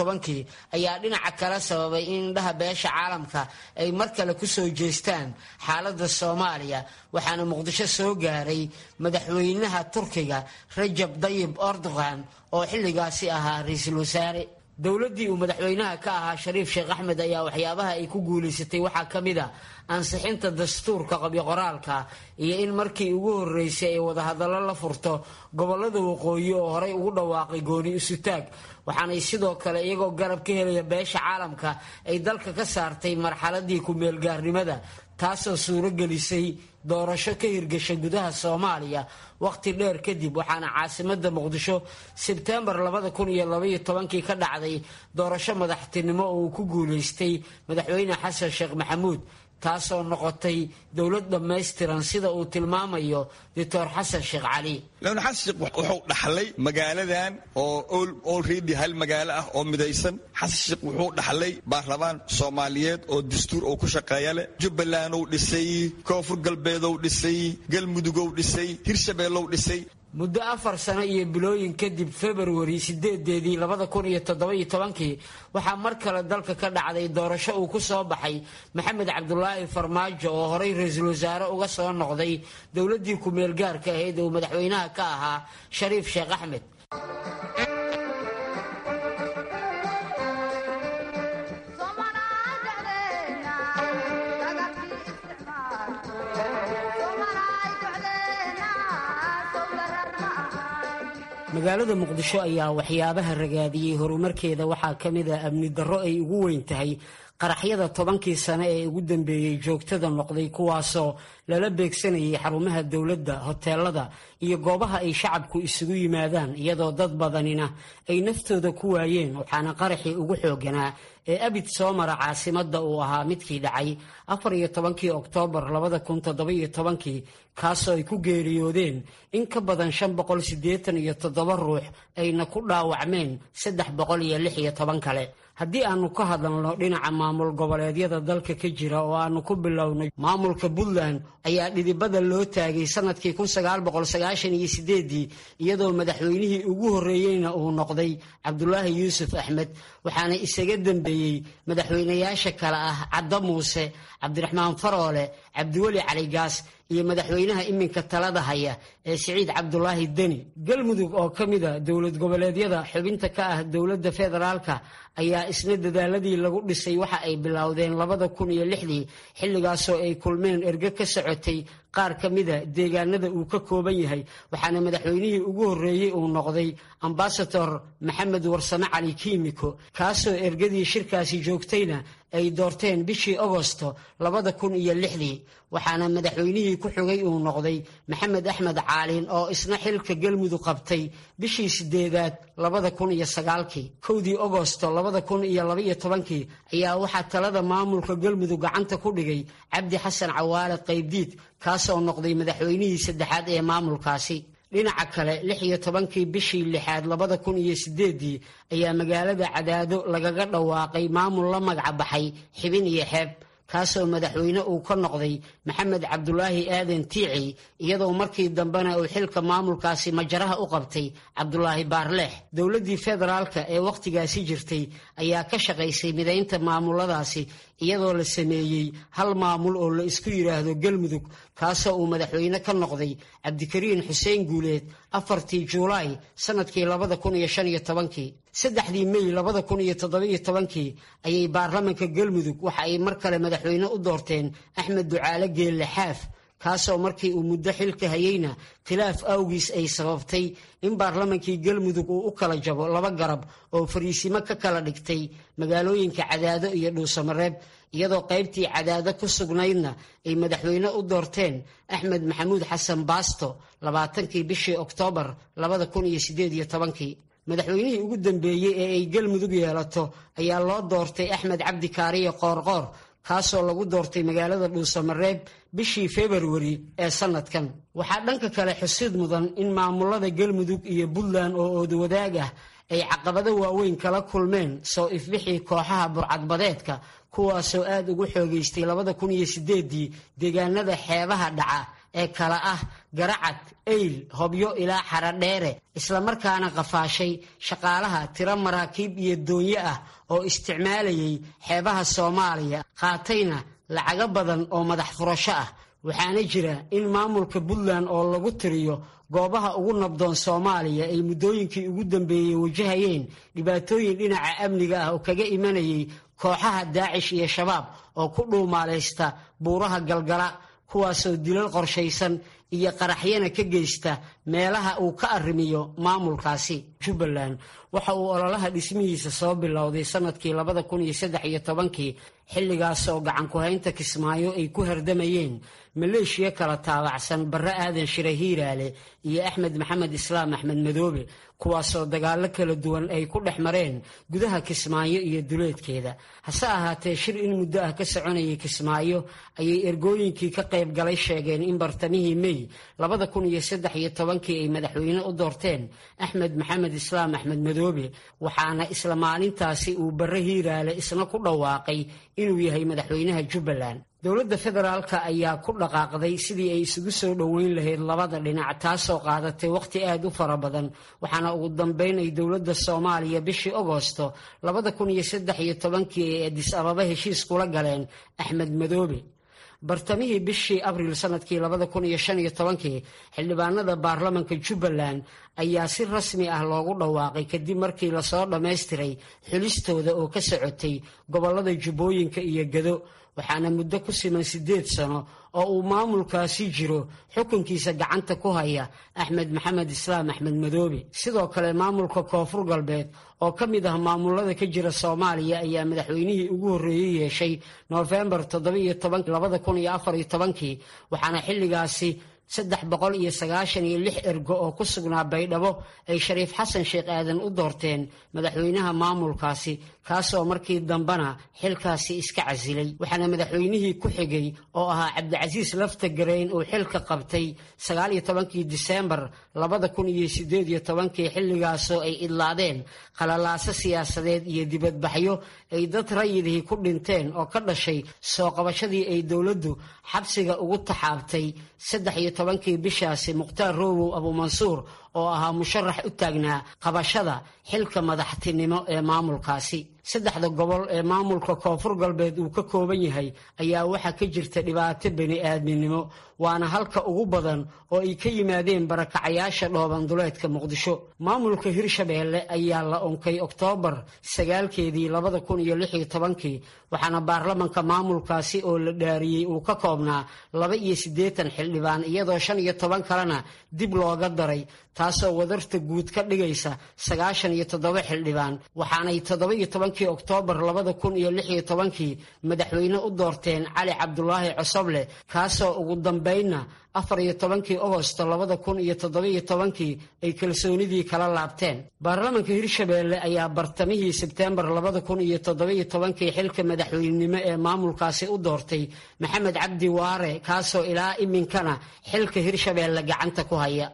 [SPEAKER 11] tobankii ayaa dhinaca kale sababay in indhaha beesha caalamka ay mar kale kusoo jeestaan xaaladda soomaaliya waxaana muqdisho soo gaaray madaxweynaha turkiga rajab dayib erdogan oo xilligaasi ahaa ra-iisul wasaare dowladdii uu madaxweynaha ka ahaa shariif sheekh axmed ayaa waxyaabaha ay ku guulaysatay waxaa ka mid a ansixinta dastuurka qabyoqoraalka iyo in markii ugu horreysay ay wadahadallo la furto gobollada waqooyi oo horey ugu dhawaaqay gooni isutaag waxaanay sidoo kale iyagoo garab ka helaya beesha caalamka ay dalka ka saartay marxaladii ku-meelgaarnimada taasoo suuro gelisay doorasho ka hirgasha gudaha soomaaliya wakhti dheer kadib waxaana caasimada muqdisho sebtembar labada kun iyo labaiyo tobankii ka dhacday doorasho madaxtinimo oo uu ku guulaystay madaxweyne xasan sheekh maxamuud taasoo noqotay dowlad dhammaystiran sida uu tilmaamayo doctor xasan sheekh cali
[SPEAKER 12] ln xasan sheekh wuxuu dhaxlay magaaladan oo olredy hal magaalo ah oo midaysan xasan sheekh wuxuu dhaxlay baarlamaan soomaaliyeed oo dastuur oo ku shaqeeya leh jubbaland ou dhisay koonfur galbeedow dhisay galmudugow dhisay hirshabeellow dhisay
[SPEAKER 11] muddo afar sano iyo bilooyin kadib februari sideedeedii labada kun iyo toddoba-iyo tobankii waxaa mar kale dalka ka dhacday doorasho uu ku soo baxay maxamed cabdulaahi farmaajo oo horey ra-iisul wasaare uga soo noqday dowladdii ku-meel gaarka ahayd uu madaxweynaha ka ahaa shariif sheekh axmed magaalada muqdisho ayaa waxyaabaha ragaadiyey horumarkeeda waxaa ka mid ah amni darro ay ugu weyn tahay qaraxyada tobankii sane ee ugu dambeeyey joogtada noqday kuwaasoo lala beegsanayay xarumaha dowladda hoteelada iyo goobaha ay shacabku isugu yimaadaan iyadoo dad badanina ay naftooda ku waayeen waxaana qaraxii ugu xooganaa ee abid soo mara caasimadda uu ahaa midkii dhacay afar iyo tobankii oktoobar labada kun toddoba-iyo tobankii kaasoo ay ku geeriyoodeen in ka badan shan boqol siddeetan iyo toddoba ruux ayna ku dhaawacmeen saddex boqol iyo lix iyo toban kale haddii aanu ka hadalno dhinaca maamul goboleedyada dalka ka jira oo aanu ku bilownay maamulka puntland ayaa dhidibada loo taagay sanadkii kun sagaal boqol sagaashan iyo sideedii iyadoo madaxweynihii ugu horreeyeyna uu noqday cabdulaahi yuusuf axmed waxaana isaga dambeeyey madaxweynayaasha kale ah caddo muuse cabdiraxmaan faroole cabdiweli caligaas iyo madaxweynaha iminka talada haya ee siciid cabdulaahi deni galmudug oo ka mida dowlad goboleedyada xubinta ka ah dowladda federaalka ayaa isna dadaaladii lagu dhisay waxa ay bilowdeen labada kun iyo lixdii xilligaasoo ay kulmeen erge ka socotay qaar ka mida deegaanada uu ka kooban yahay waxaana madaxweynihii ugu horreeyey uu noqday ambasador maxamed warsame cali kiimiko kaasoo ergadii shirkaasi joogtayna ay doorteen bishii agosto labada kun iyo lixdii waxaana madaxweynihii ku xigay uu noqday maxamed axmed caalin oo isna xilka galmudug qabtay bishii sideedaad labada kun iyo sagaalkii kowdii agosto labada kun iyo labaiyo tobankii ayaa waxaa talada maamulka galmudug gacanta ku dhigay cabdi xasan cawaale qaybdiid kaasoo noqday madaxweynihii saddexaad ee maamulkaasi dhinaca kale lix iyo tobankii bishii lixaad labada kun iyo sideedii ayaa magaalada cadaado lagaga dhawaaqay maamul la magaca baxay xibin iyo xeeb kaasoo madaxweyne uu ka noqday maxamed cabdulaahi aadan tiici iyadoo markii dambena uu xilka maamulkaasi majaraha u qabtay cabdulaahi baarleex dowladdii federaalka ee wakhtigaasi jirtay ayaa ka shaqaysay midaynta maamuladaasi iyadoo la sameeyey hal maamul oo la isku yidhaahdo galmudug kaasoo uu madaxweyne ka noqday cabdikariin xuseen guuleed afartii juulaay sanadkii labada kun iyo shan iyo tobankii saddexdii mey labada kun iyo toddobiyo tobankii ayay baarlamanka galmudug waxa ay mar kale madaxweyne u doorteen axmed ducaale geelle xaaf kaasoo markii uu muddo xilka hayeyna khilaaf awgiis ay sababtay in baarlamankii galmudug uu u kala jabo laba garab oo fariisimo ka kala dhigtay magaalooyinka cadaado iyo dhuusamareeb iyadoo qaybtii cadaado ku sugnaydna ay madaxweyne u doorteen axmed maxamuud xasan baasto labaatankii bishii oktoobar labada kun iyo sideed iyo tobankii madaxweynihii ugu dambeeyey ee ay galmudug yeelato ayaa loo doortay axmed cabdi kaariye qoorqoor kaasoo lagu doortay magaalada dhuusamareeb bishii februari ee sanadkan waxaa dhanka kale xusid mudan in maamulada galmudug iyo puntland oo oodwadaag ah ay caqabado waaweyn kala kulmeen soo ifbixii kooxaha burcadbadeedka kuwaasoo aad ugu xoogaystay labada kun iyo sideedii deegaanada xeebaha dhaca ee kala ah garacad eyl hobyo ilaa xaradheere islamarkaana qafaashay shaqaalaha tiro maraakiib iyo doonyo ah oo isticmaalayay xeebaha soomaaliya qaatayna lacago badan oo madax furasho ah waxaana jira in maamulka puntland oo lagu tiriyo goobaha ugu nabdoon soomaaliya ay muddooyinkii ugu dambeeyey wajahayeen dhibaatooyin dhinaca amniga ah oo kaga imanayay kooxaha daacish iyo shabaab oo ku dhuumaalaysta buuraha galgala kuwaasoo dilal qorshaysan iyo qaraxyana ka geysta meelaha uu ka arrimiyo maamulkaasi jubbaland waxa uu ololaha dhismihiisa soo bilowday sanadkii labada kun iyo saddex iyo tobankii xilligaas oo gacan ku-haynta kismaayo ay ku hardamayeen maleeshiya kala taabacsan barre aadan shire hiiraale iyo axmed maxamed islaam axmed madoobe kuwaasoo dagaallo kala duwan ay ku dhex mareen gudaha kismaayo iyo duleedkeeda hase ahaatee shir in muddo ah ka soconayay kismaayo ayay ergooyinkii ka qayb galay sheegeen in bartamihii mey labada kun iyo saddex iyo tobankii ay madaxweyne u doorteen axmed maxamed islaam axmed madoobe waxaana isla maalintaasi uu barre hiiraale isna ku dhawaaqay inuu yahay madaxweynaha jubbaland dowladda federaalka ayaa ku dhaqaaqday sidii ay isugu soo dhoweyn lahayd labada dhinac taasoo qaadatay wakhti aad u fara badan waxaana ugu dambeyn ay dowladda soomaaliya bishii agosto labada kun iyo saddex iyo tobankii ay adis ababa heshiis kula galeen axmed madoobe bartamihii bishii abriil sanadkii labada kun iyo shan iyo tobankii xildhibaanada baarlamanka jubbaland ayaa si rasmi ah loogu dhawaaqay kadib markii lasoo dhammaystiray xulistooda oo ka socotay gobollada jubbooyinka iyo gado waxaana muddo ku siman siddeed sano oo uu maamulkaasi jiro xukunkiisa gacanta ku haya axmed maxamed islaam axmed madoobe sidoo kale maamulka koonfur galbeed oo ka mid ah maamulada ka jira soomaaliya ayaa madaxweynihii ugu horreeyey yeeshay noofembar toddobiyo toban labada kun iyo afar iyo tobankii waxaana xilligaasi saddex boqol iyo sagaashan iyo lix ergo oo ku sugnaa baydhabo ay shariif xasan sheekh aadan u doorteen madaxweynaha maamulkaasi kaasoo markii dambena xilkaasi iska casilay waxaana madaxweynihii ku xigay oo ahaa cabdicasiis lafta gareyn uu xilka qabtay sagaal iyo tobankii diseembar labada kun iyo sideed iyo tobankii xilligaasoo ay idlaadeen qalalaaso siyaasadeed iyo dibadbaxyo ay dad rayidihii ku dhinteen oo ka dhashay soo qabashadii ay dowladdu xabsiga ugu taxaabtay saddex iyo tobankii bishaasi mukhtaar roowow abuumansuur oo ahaa musharax u taagnaa qabashada xilka madaxtinimo ee maamulkaasi saddexda gobol ee maamulka koonfur galbeed uu ka kooban yahay ayaa waxaa ka jirta dhibaato bani aadminimo waana halka ugu badan oo ay ka yimaadeen barakacayaasha dhooban duleedka muqdisho maamulka hirshabeelle ayaa la unkay oktoobar sagaalkeedii labada kun iyo lix iyo tobankii waxaana baarlamanka maamulkaasi oo la dhaariyey uu ka koobnaa laba iyo siddeetan xildhibaan iyadoo shan iyo toban kalena dib looga daray taasoo wadarta guud ka dhigaysa sagaashan iyo toddoba xildhibaan waxaanay toddoba iyo tobankii oktoobar labada kun iyo lix iyo tobankii madaxweyne u doorteen cali cabdulaahi cosoble kaasoo ugu dambeynna afar iyo tobankii agosto labada kun iyo toddobiyo tobankii ay kalsoonidii kala laabteen baarlamanka hirshabeelle ayaa bartamihii sebteembar labada kun iyo toddobiyo tobankii xilka madaxweynenimo ee maamulkaasi u doortay maxamed cabdi waare kaasoo ilaa iminkana xilka hirshabeelle gacanta ku haya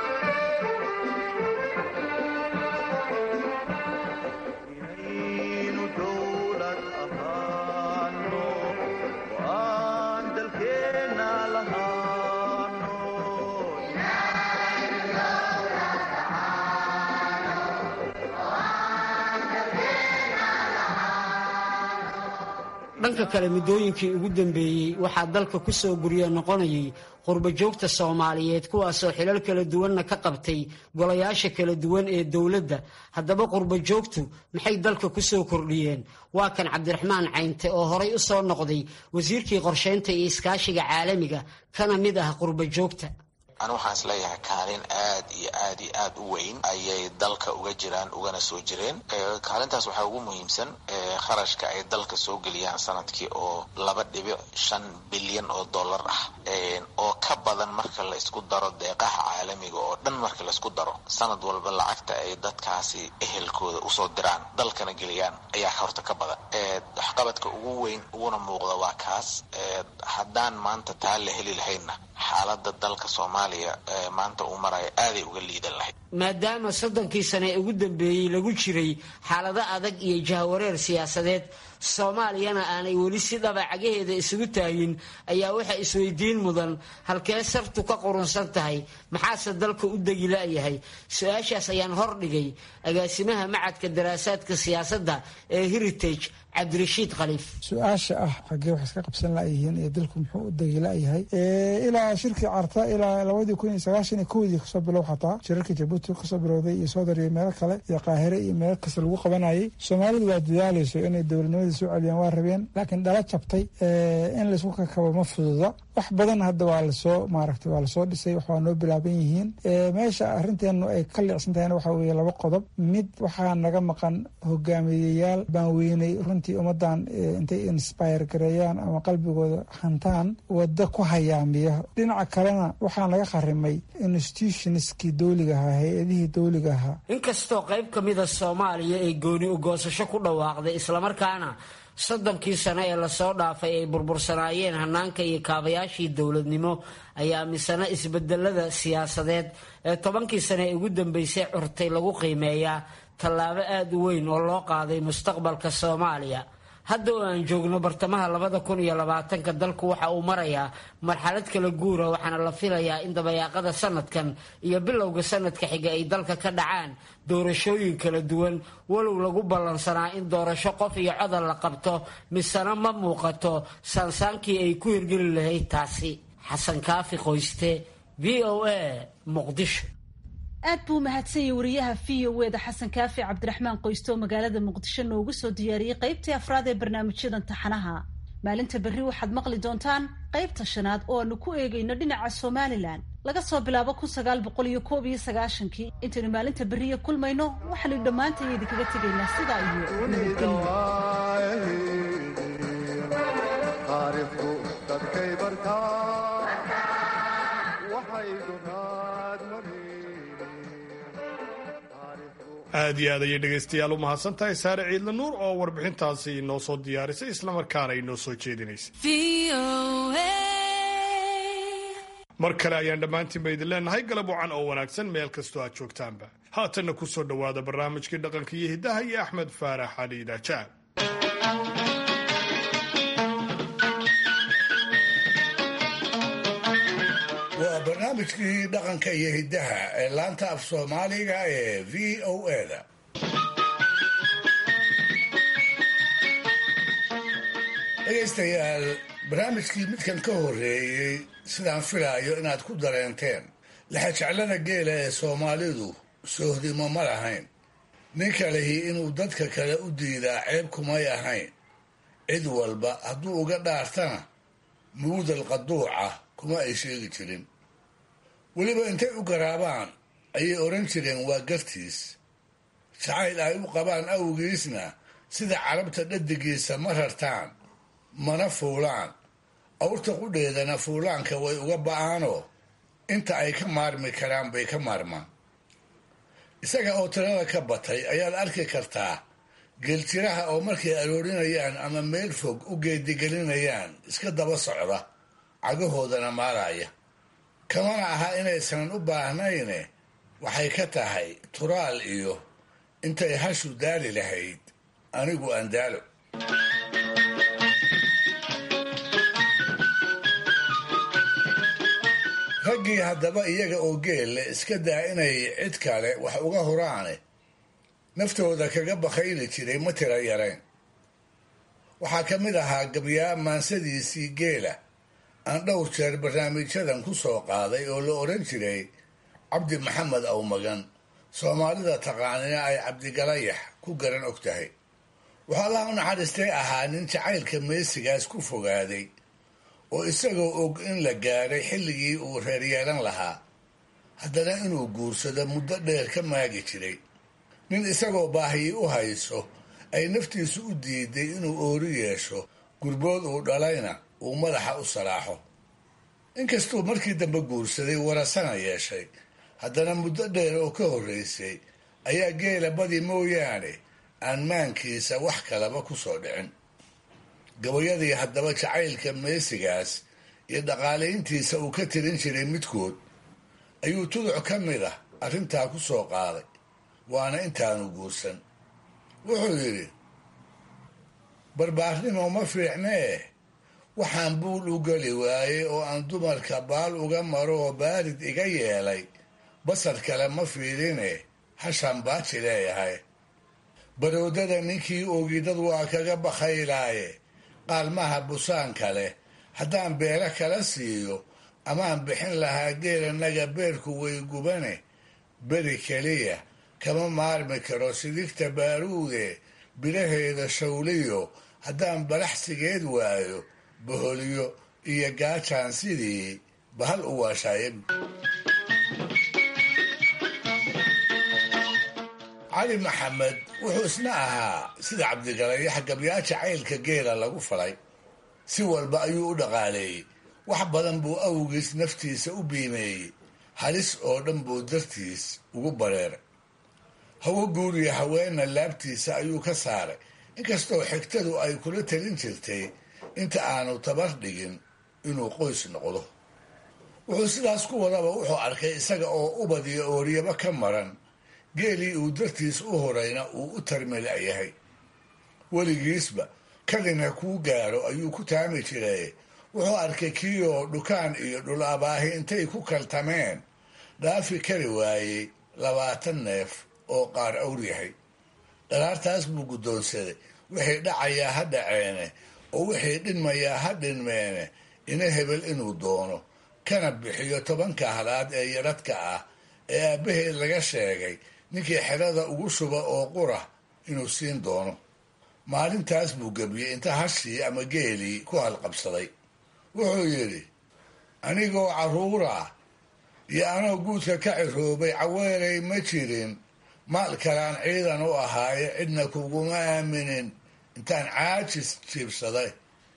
[SPEAKER 11] dhanka kale muddooyinkii ugu dambeeyey waxaa dalka ku soo guryo noqonayay qurbajoogta soomaaliyeed kuwaasoo xilal kala duwanna ka qabtay golayaasha kala duwan ee dowladda haddaba qurbajoogtu maxay dalka ku soo kordhiyeen waa kan cabdiraxmaan caynte oo horay u soo noqday wasiirkii qorshaynta iyo iskaashiga caalamiga kana mid ah qurbajoogta
[SPEAKER 17] ani waxaan is leeyahay kaalin aad iyo aad iyo aad u weyn ayay dalka uga jiraan ugana soo jireen kaalintaas waxaa ugu muhiimsan kharashka ay dalka soo geliyaan sanadkii oo laba dhibic shan bilyan oo dollar ah oo ka badan marka la isku daro deeqaha caalamiga oo dhan marka laisku daro sanad walba lacagta ay dadkaasi ehelkooda usoo diraan dalkana geliyaan ayaa horta ka badan waxqabadka ugu weyn uguna muuqda waa kaas haddaan maanta taa la heli lahaynna xaalada dalka soomaaliya maanta uu maraya aaday uga liidan lahayd
[SPEAKER 11] maadaama soddonkii sane ee ugu dambeeyey lagu jiray xaalado adag iyo jahwareer siyaasadeed soomaaliyana aanay weli si dhaba cagaheeda isugu taagin ayaa waxa isweydiin mudan halkee sartu ka qurunsan tahay maxaase dalka u degi la'yahay su-aashaas ayaan hordhigay agaasimaha macadka daraasaadka siyaasadda ee heritage cabdirashiid khaliif
[SPEAKER 18] su-aasha ah xaggee wax iska qabsan la'yihiin iyo dalku muxuu u degi la'yahay ilaa shirkii carta ilaa labadii kun iyo sagaashan iyo kowdii kasoo bilow xataa shirarkii jabuuti kasoo bilowday iyo soodar iyo meelo kale iyo qaahire iyo meelo kasta lagu qabanayay soomaalidu waa dadaalayso inay dowladnimadii soo celiyaan waa rabeen laakiin dhala jabtay in laysku kakabo ma fududa wax badan hadda waa lasoo maaragtay waa lasoo dhisay wax waa noo bilaaban yihiin meesha arrinteenu ay ka leecsan tahayna waxaa weeye laba qodob mid waxaa naga maqan hogaamiyeyaal baan weynay runtii ummadan intay inspire gareeyaan ama qalbigooda hantaan waddo ku hayaamiya dhinaca kalena waxaa naga kharimay institutionskii dowliga ahaa hay-adihii dowliga ahaa
[SPEAKER 11] inkastoo qayb ka mida soomaaliya ay gooni ugoosasho ku dhawaaqday islamarkaana soddonkii sano ee lasoo dhaafay ay burbursanaayeen hanaanka iyo kaabayaashii dowladnimo ayaa misana isbedelada siyaasadeed ee tobankii sano ee ugu dambeysay curtay lagu qiimeeyaa tallaabo aada u weyn oo loo qaaday mustaqbalka soomaaliya hadda oo aan joogno bartamaha labada kun iyo labaatanka dalku waxa uu marayaa marxalad kala guura waxaana la filayaa in dabayaaqada sanadkan iyo bilowga sanadka xiga ay dalka ka dhacaan doorashooyin kala duwan walow lagu ballansanaa in doorasho qof iyo codal la qabto misena ma muuqato saansaankii ay ku hirgeli lahayd taasi xasan kaafi qoyste v o a muqdisho
[SPEAKER 2] aad buu mahadsan yahay wariyaha v o eda xasan kaafi cabdiraxmaan qoyste oo magaalada muqdisho noogu soo diyaariyey qaybtii afraad ee barnaamijyadan taxanaha maalinta berri waxaad maqli doontaan qaybta shanaad oo aanu ku eegayno dhinaca somalilan laga soo bilaabo kun sagaal boqol iyo koob iyo sagaashankii intaynu maalinta berriya kulmayno waxaanu dhammaantay idinkaga tegaynaa sidaa iyo
[SPEAKER 1] aad iyo aad ayay dhegaystayaal u mahadsan tahay saare ciidla nuur oo warbixintaasi inoo soo diyaarisay islamarkaana inoo soo jeedinaysay mar kale ayaan dhammaantiinba idin leenahay galab wacan oo wanaagsan meel kastoo aad joogtaanba haatanna ku soo dhowaada barnaamijkii dhaqanka iyo hiddaha iyo axmed faarax cali idaajaab
[SPEAKER 19] waa barnaamijkii dhaqanka iyo hiddaha ee laanta af soomaaliga ee v o eda dhegaystayaal barnaamijkii midkan ka horreeyey sidaan filaayo inaad ku dareenteen lexajeclada geela ee soomaalidu soohdimo ma lahayn ninka lihi inuu dadka kale u diidaa ceeb kumay ahayn cid walba hadduu uga dhaartana muudal qaduuca kuma ay sheegi jirin weliba intay u garaabaan ayay odhan jireen waa gartiis jacayl ay u qabaan awgiisna sida carabta dhadigiisa ma rartaan mana fuulaan awrta qudheedana fuulaanka way uga ba'aanoo inta ay ka maarmi karaan bay ka maarmaan isaga oo tirada ka batay ayaad arki kartaa geeljiraha oo markay aroorinayaan ama meel fog u geedigelinayaan iska daba socda cagahoodana maaraya kamana aha inaysan u baahnayne waxay ka tahay turaal iyo intay hashu daali lahayd anigu aan daalo raggii haddaba iyaga oo geelle iska daa inay cid kale wax uga horaane naftooda kaga bakayli jiray ma tira yarayn waxaa ka mid ahaa gabyaa maansadiisii geela aan dhowr jeer barnaamijyadan ku soo qaaday oo la odhan jiray cabdi maxamed awmagan soomaalida taqaanina ay cabdigalayax ku garan og tahay waxaa allaha u naxariistay ahaa nin jacaylka meesigaas ku fogaaday oo isagoo og in la gaadhay xilligii uu reer yeelan lahaa haddana inuu guursado muddo dheer ka maagi jiray nin isagoo baahiyi u hayso ay naftiisu u diiday inuu oori yeesho gurbood uu dhalayna uu madaxa u salaaxo inkastuu markii dambe guursaday warasana yeeshay haddana muddo dheer oo ka horraysay ayaa geela badi mooyaane aan maankiisa wax kalaba ku soo dhicin gabayadii haddaba jacaylka meesigaas iyo dhaqaalayntiisa uu ka tirin jiray midkood ayuu tuduc ka mid ah arrintaa ku soo qaaday waana intaanu guursan wuxuu yidhi barbaarnimo ma fiicnee waxaan buul u geli waayey oo aan dumarka baal uga maro oo baarid iga yeelay basar kale ma fiirine hashaan baaji leeyahay baroodada ninkii oogidad waa kaga bakhaylaaye qaalmaha busaan kale haddaan beelo kala siiyo amaan bixin lahaa geelanaga beerku way gubane beri keliya kama maarmi karo sidigta baaruude bilaheeda shawliyo haddaan balaxsigeed waayo boholyo iyo gaajaan sidii bahal u waashaaye cali maxamed wuxuu isna ahaa sida cabdigalayax gabyaaja caylka geela lagu falay si walba ayuu u dhaqaaleeyey wax badan buu awgiis naftiisa u biimeeyey halis oo dhan buu dartiis ugu bareeray hawo guuriya haweenna laabtiisa ayuu ka saaray inkastoo xigtadu ay kula talin jirtay inta aanu tabar dhigin inuu qoys noqdo wuxuu sidaas ku wadaba wuxuu arkay isaga oo ubad iyo ooryaba ka maran geelii uu dartiis u horayna uu u tarmila'yahay weligiisba kadinha kuu gaaro ayuu ku taami jiray wuxuu arkay kiioo dhukaan iyo dhul abaahi intay ku kaltameen dhaafi kari waayey labaatan neef oo qaar awr yahay dhalaartaas buu guddoonsaday wixii dhacayaa ha dhaceene oo wixii dhinmayaa ha dhinmeene ina hebel inuu doono kana bixiyo tobanka halaad ee yaradhka ah ee aabbaheed laga sheegay ninkii xerada ugu shuba oo qura inuu siin doono maalintaas buu gebiyey inta hashii ama geelii ku halqabsaday wuxuu yidhi anigoo carruura iyo anoo guudka ka ciroobay caweelay ma jirin maal kalaan ciidan u ahaaye cidna kuguma aaminin intaan caajis jiibsaday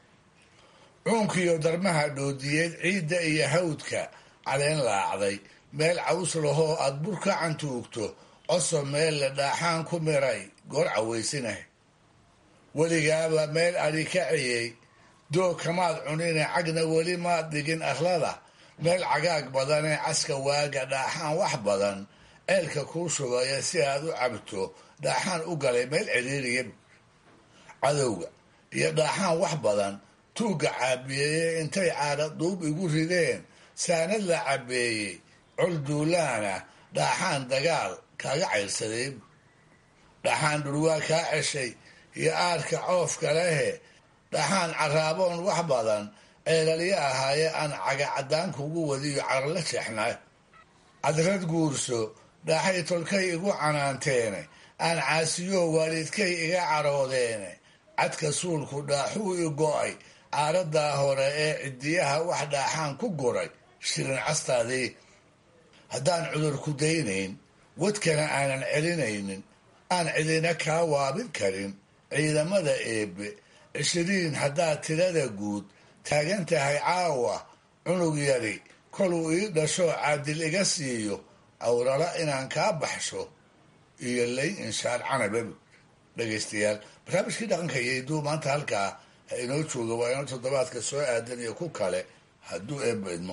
[SPEAKER 19] cuunkiiyo darmaha dhoodiyeed ciidda iyo hawdka caleen laacday meel caws lahoo aad bur ka cantuugto coso meel la dhaaxaan ku miray goor cawaysinah weligaaba meel adhi ka ciyey doog kamaad cunine cagna weli maad dhigin arlada meel cagaag badanee caska waaga dhaaxaan wax badan ceelka kuu shubaya si aad u cabto dhaaxaan u galay meel ciriiriya cadowga iyo dhaaxaan wax badan tuugga caabiyeeye intay caadha duub igu rideen saanad la cabeeyey col duulaana dhaaxaan dagaal kaaga cayrsaday dhaxaan dhurwaa kaa ceshay iyo aarka coofka lehe dhaxaan caraaboon wax badan ceelalyo ahaaye aan caga caddaan kugu wadiyo carla jeexnaa cadrad guurso dhaaxay tolkay igu canaanteene aan caasiyo waalidkay iga caroodeene cadka suulku dhaaxuu i go'ay caaradaa hore ee cidiyaha wax dhaaxaan ku guray shirin castaadii haddaan cudur ku daynayn wadkana aanan celinaynin aan cidina kaa waabin karin ciidamada eebbe cishiriin haddaad tirada guud taagan tahay caawa cunug yari koluu ii dhasho caadil iga siiyo awrala inaan kaa baxsho iyo lay inshaar canababi dhegaystayaal barnaamijkii dhaqanka iyo iduu maanta halkaa ha inoo jooga waa inoo toddobaadka soo aadan iyo ku kale hadduu eebba idmo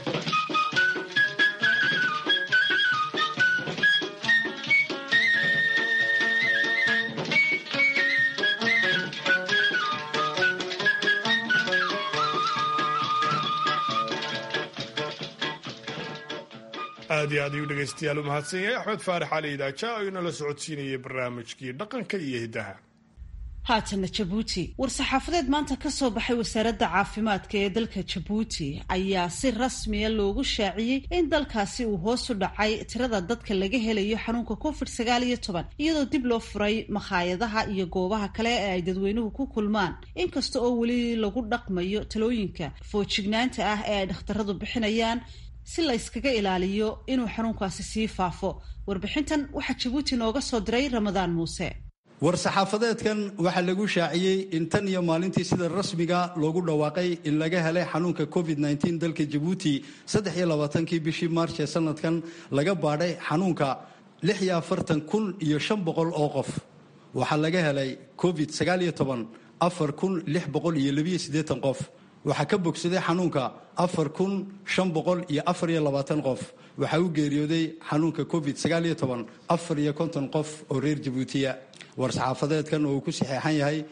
[SPEAKER 1] aad iyo aad ayuu dhegaystayaal u mahadsan yahay axmed faarax cali idaaja oo inala socodsiinayay barnaamijkii dhaqanka iyo hiddaha
[SPEAKER 2] haatana jabuuti war-saxaafadeed maanta ka soo baxay wasaaradda caafimaadka ee dalka jabuuti ayaa si rasmiya loogu shaaciyey in dalkaasi uu hoos u dhacay tirada dadka laga helayo xanuunka covid sagaal iyo toban iyadoo dib loo furay makhaayadaha iyo goobaha kale ee ay dadweynuhu ku kulmaan inkasta oo weli lagu dhaqmayo talooyinka foojignaanta ah ee ay dhakhtaradu bixinayaan si la yskaga ilaaliyo inuu xanuunkaasi sii faafo warbixintan waxaa jabuuti nooga soo diray ramadaan muuse
[SPEAKER 20] war-saxaafadeedkan waxaa lagu shaaciyey in tan iyo maalintii sida rasmiga loogu dhawaaqay in laga helay xanuunka covid -19 dalka jabuuti saddex iyo labaatankii bishii maarch ee sanadkan laga baadhay xanuunka lix iyo afartan kun iyo shan boqol oo qof waxaa laga helay covid sagaal iyo toban afar kun lix boqol iyo labiyo siddeetan qof waxaa ka bogsaday xanuunka afar kun shan boqol iyo afar iyo labaatan qof waxaa u geeriyooday xanuunka covid sagaal iyo toban afar iyo konton qof oo reer jabuutiya war-saxaafadeedkan oo uu ku saxeexan yahay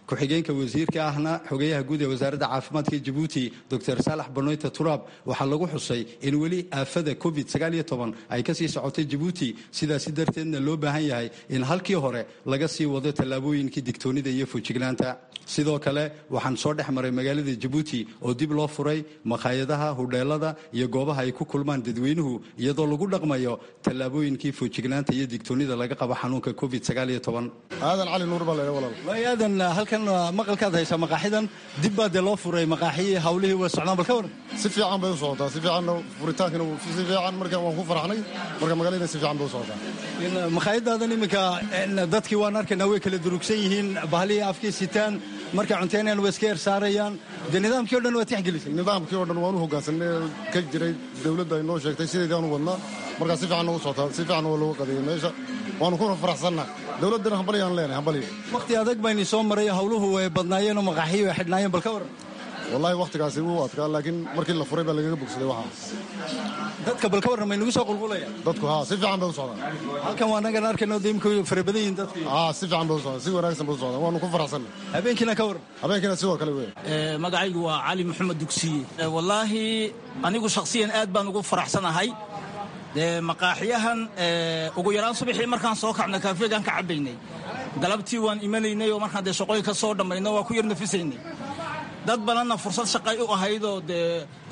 [SPEAKER 20] ku-xigeenka wasiirka ahna xogeyaha guud ee wasaaradda caafimaadka jabuuti dor saalax banoyta turaab waxaa lagu xusay in weli aafada covid ay kasii socotay jabuuti sidaasi darteedna loo baahan yahay in halkii hore laga sii wado tallaabooyinkii digtoonida iyo fujignaanta sidoo kale waxaan soo dhex maray magaalada jabuuti oo dib loo furay makhaayadaha hudheelada iyo goobaha ay ku kulmaan dadweynuhu iyadoo lagu dhaqmayo tallaabooyinkii fujignaanta iyo digtoonida laga qabo xanuunka covid
[SPEAKER 21] aadan cali nuur baa leeha walaal
[SPEAKER 20] aadan halkan maqalkaad haysaa maqaaxidan dib baa dee loo furay maqaaxiyii hawlihii way socdaan bal ka waran
[SPEAKER 21] si fiican bay u socotaa si fiicanna furitaankina si fiican marka waan ku faraxnay marka magaaladina si fiican bay u socotaa
[SPEAKER 20] makhaayadaadan iminka dadkii waan arkaynaa way kala durugsan yihiin bahlihii afkii sitaan markay cunteynayaan way iska yar saarayaan dee nidaamkii o dhan waa tixgelisay
[SPEAKER 21] nidaamkii o dhan waan u hoggaansanay ka jiray dawladda ay noo sheegtay sideedaan u wadnaa markaa si fiican noogu socotaa si fiican waa looga qadeeyay meesha waanu kuna faraxsannaa dawladdana hambalyaan leenahay hambaliga
[SPEAKER 20] wakhti adag bayni soo maray hawluhu way badnaayeenoo maqaaxiyi way xidhnaayeen bal ka waran
[SPEAKER 21] wallahi wakhtigaasi wuu adkaa laakiin markii la furay baa lagaga bogsaday waxaa
[SPEAKER 20] dadka bal ka warran may nagu soo qulqulayaan
[SPEAKER 21] dadku haa si fiican bay u socdaan
[SPEAKER 20] halkan waa nagan arkayno dee imika fara badan yihiin dadku
[SPEAKER 21] haa si fiican bay u socdaan si wanaagsan bay u socdaan waanu ku faraxsannay
[SPEAKER 20] habeenkiina ka warran
[SPEAKER 21] habeenkiina sidoo kale wey
[SPEAKER 22] magacaygu waa cali maxamed dugsiye wallaahi anigu shakhsiyan aad baan ugu faraxsanahay dee maqaaxiyahan ugu yaraan subaxii markaan soo kacnay kaafeegaan ka cabbaynay galabtii waan imanaynay oo markaan dee shaqooyin ka soo dhammayno waa ku yar nafisaynay dad badanna fursad shaqay u ahaydoo dee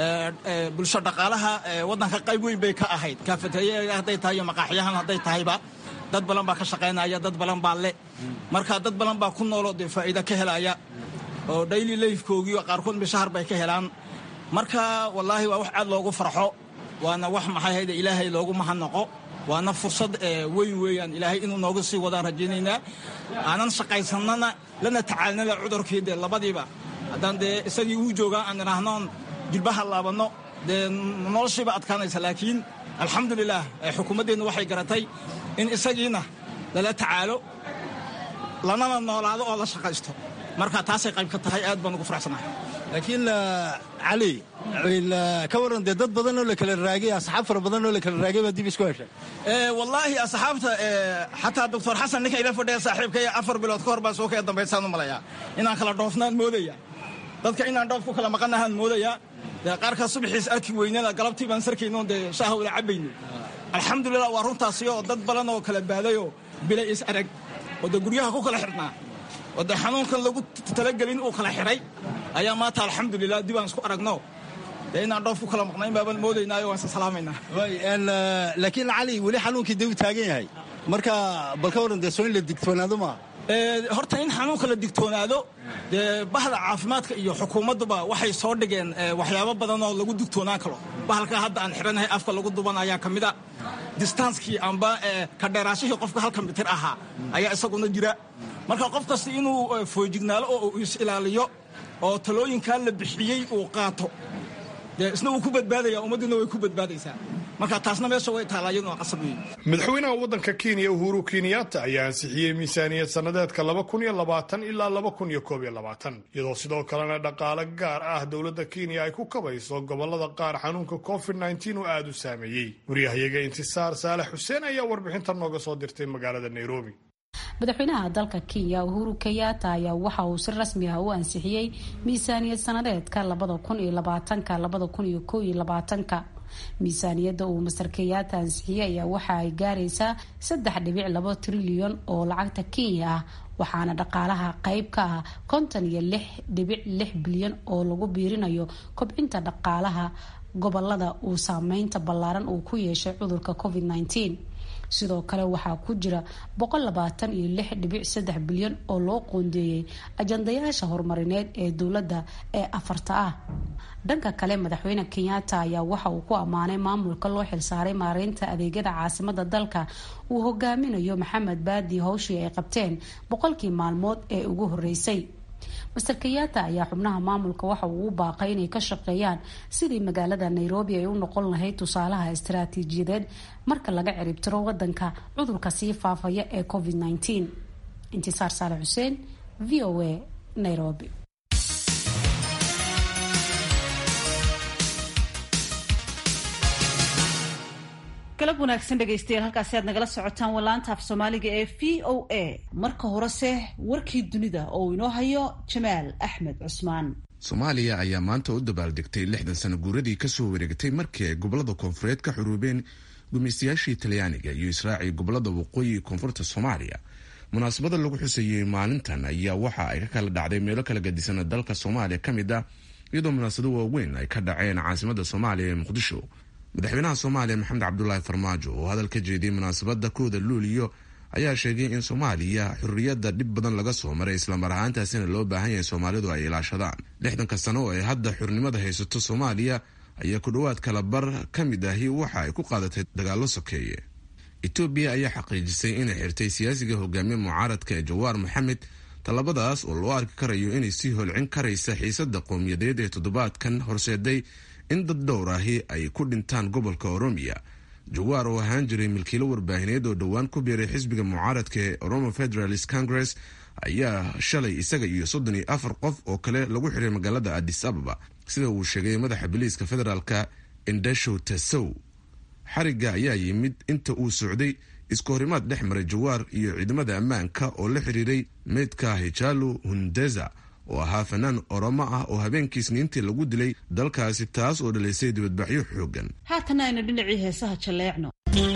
[SPEAKER 22] bulsho dhaqaalaha waddanka qayb weyn bay ka ahayd kaafeteeya hadday tahay iyo maqaaxiyahan hadday tahayba dad badan baa ka shaqaynaya dad badan baa le marka dad badan baa ku nooloo dee faa'iida ka helaya oo daily lifekoogii qaarkood mishahar bay ka helaan marka wallaahi waa wax aad loogu farxo waana wax maxay hayde ilaahay loogu mahadnaqo waana fursad weyn weeyaan ilaahay inuu nooga sii wadaan rajaynaynaa aanan shaqaysannana lana tacaalnala cudurkii dee labadiiba haddaan dee isagii uu joogaa aan idhaahnoon jilbaha laabanno dee noloshiiba adkaanaysa laakiin alxamdulilah xukuumaddeennu waxay garatay in isagiina lala tacaalo lanana noolaado oo la shaqaysto marka taasay qayb ka tahay aad baan ugu faraxsanahay
[SPEAKER 20] laakiin cali ka warran dee dad badan oo la kala raagay asxaab fara badan oo la kala raagay baa dib isku heshay
[SPEAKER 22] wallaahi asxaabta xataa doctor xasan ninka ila fadhiya saaxiibkay afar bilood ka hor baa soo kaya dambaysaan u malayaa inaan kala dhoofnaan moodaya dadka inaan dhoof ku kala maqanahaan moodaya dee qaarkaa subaxiis arki weynana galabtii baan sarkaynoon dee shaaha wada cabbayno alxamdulilah waa runtaasi oo dad badan oo kala baadayoo bilay is arag oo dee guryaha ku kala xidhnaa oo dee xanuunkan lagu talagelin uu kala xidhay ayaa maanta alxamdulilah dib aan isku aragno dee inaan dhoof ku kala maqnayn baabaan moodaynaayo waan isa salaamaynaa
[SPEAKER 20] laakiin cali weli xanuunkii dee u taagan yahay marka bal ka warran dee soo in la digtoonaado maaha
[SPEAKER 22] horta in xanuunka la digtoonaado dee bahda caafimaadka iyo xukuumadduba waxay soo dhigeen waxyaabo badan oo lagu digtoonaan karo bahalka hadda aan xidhanahay afka lagu duban ayaa ka mid a distanskii amba ka dheeraashihii qofka halka mitir ahaa ayaa isaguna jira marka qof kasta inuu foojignaalo oo uu is ilaaliyo oo talooyinkaa la bixiyey uu qaato dee isna wuu ku badbaadaya ummaddiina way ku badbaadaysaa marka taasna meesha way taallaa iyaduna qasab weeye
[SPEAKER 1] madaxweynaha waddanka kenya uhuru kenyatta ayaa ansixiyey miisaaniyad sannadeedka laba kun iyo labaatan ilaa laba kun iyo koob iyo labaatan iyadoo sidoo kalena dhaqaale gaar ah dowladda kenya ay ku kabayso gobollada qaar xanuunka covid nneteen oo aada u saameeyey waryahayaga intisaar saalex xuseen ayaa warbixinta nooga soo dirtay magaalada nairobi
[SPEAKER 23] madaxweynaha dalka kenya uhuru kenyatta ayaa waxa uu si rasmi ah u ansixiyey miisaaniyad sanadeedka labada kun iyo labaatanka labada kun iyo koob iyo labaatanka miisaaniyadda uu master kenyatta ansixiyey ayaa waxa ay gaaraysaa saddex dhibic labo trilyan oo lacagta kenya ah waxaana dhaqaalaha qeyb ka ah konton iyo lix dhibic lix bilyan oo lagu biirinayo kobcinta dhaqaalaha gobolada uu saameynta ballaaran uu ku yeeshay cudurka covid nneteen sidoo kale waxaa ku jira boqol labaatan iyo lix dhibic saddex bilyan oo loo qoondeeyey ajandayaasha horumarineed ee dowladda ee afarta ah dhanka kale madaxweyne kenyatta ayaa waxa uu ku ammaanay maamulka loo xilsaaray maareynta adeegyada caasimada dalka uu hogaaminayo maxamed baadi howshii ay qabteen boqolkii maalmood ee ugu horeysay master kenyatta ayaa xubnaha maamulka waxa uu u baaqay inay ka shaqeeyaan sidii magaalada nairobi ay u noqon lahayd tusaalaha istaraatiijiyadeed marka laga ciribtiro wadanka cudurka sii faafaya ee covid nneteen intisaar saale xuseen v o a nairobi
[SPEAKER 2] galab wanaagsan dhegaystayaal halkaasi aad nagala socotaan walaanta af soomaaliga ee v o a marka horese warkii dunida oo uu inoo hayo jamaal axmed cusmaan
[SPEAKER 3] soomaaliya ayaa maanta u dabaaldegtay lixdan sano guuradii kasoo wareegtay markii ay gobolada koonfureed ka xuruubeen gumaystayaashii talyaaniga iyo israaci gobolada waqooyi koonfurta soomaaliya munaasabada lagu xusayey maalintan ayaa waxa ay ka kala dhacday meelo kala gadisana dalka soomaaliya ka mid ah iyadoo munaasabado waaweyn ay ka dhaceen caasimada soomaaliya ee muqdisho madaxweynaha soomaaliya maxamed cabdulaahi farmaajo oo hadal ka jeediyey munaasabada kooda luuliyo ayaa sheegay in soomaaliya xurriyadda dhib badan laga soo maray islamar ahaantaasina loo baahan yahay soomaalidu ay ilaashadaan lixdanka sano oo ay hadda xurnimada haysato soomaaliya ayaa ku dhowaad kala bar ka mid ahi waxa ay ku qaadatay dagaallo sokeeye etoobiya ayaa xaqiijisay inay xirtay siyaasiga hogaamiye mucaaradka ee jawaar maxamed tallabadaas oo loo arki karayo inay sii holcin karaysa xiisada qowmiyadeed ee toddobaadkan horseeday in dad dhowr ahi ay ku dhintaan gobolka oromiya jawaar oo ahaan jiray milkiilo warbaahineed oo dhowaan ku biiray xisbiga mucaaradka ee oromo federalist congress ayaa shalay isaga iyo soddon iyo afar qof oo kale lagu xiray magaalada adis ababa sida uu sheegay madaxa biliiska federaalka indashow tasow xariga ayaa yimid inta uu socday isku horimaad dhex maray jawaar iyo ciidamada ammaanka oo la xiriiray meydka hijalu hundeza oo ahaa fanaan oromo ah oo habeenkii isniintii lagu dilay dalkaasi taas oo dhalaysay dibadbaxyo xoogan
[SPEAKER 2] haatana aynu dhinacii heesaha jalleecno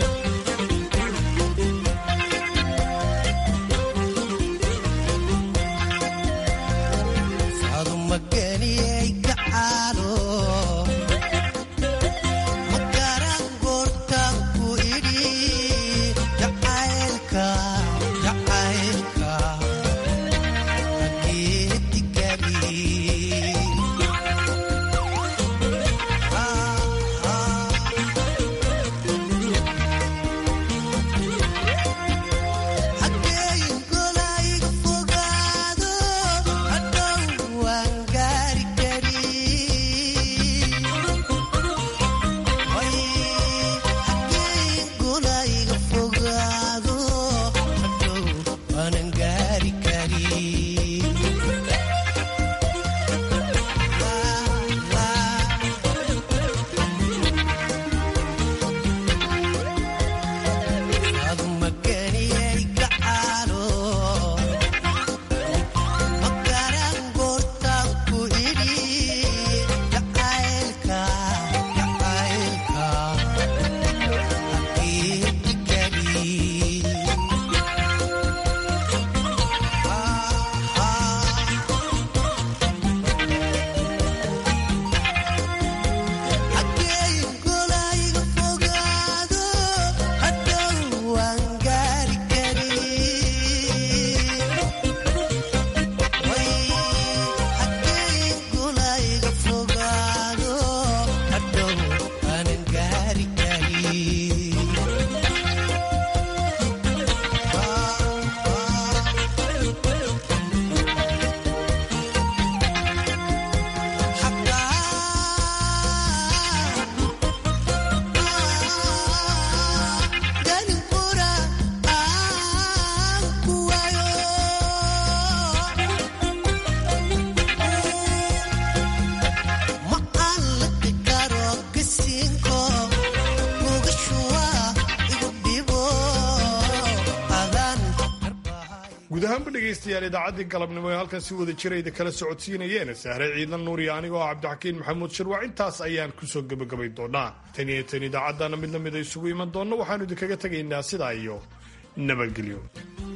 [SPEAKER 1] guud ahaanba dhegaystayaal idaacaddii galabnimo ee halkan si wada jirayda kala socodsiinayeen sahre ciidan nuur iyo anigoo cabdixakiin maxamuud shirwac intaas ayaan kusoo gebagabay doonaa tan iyo tan idaacaddana mid lamida isugu iman doonno waxaanu idinkaga tegaynaa sidaa iyo nabadgelyo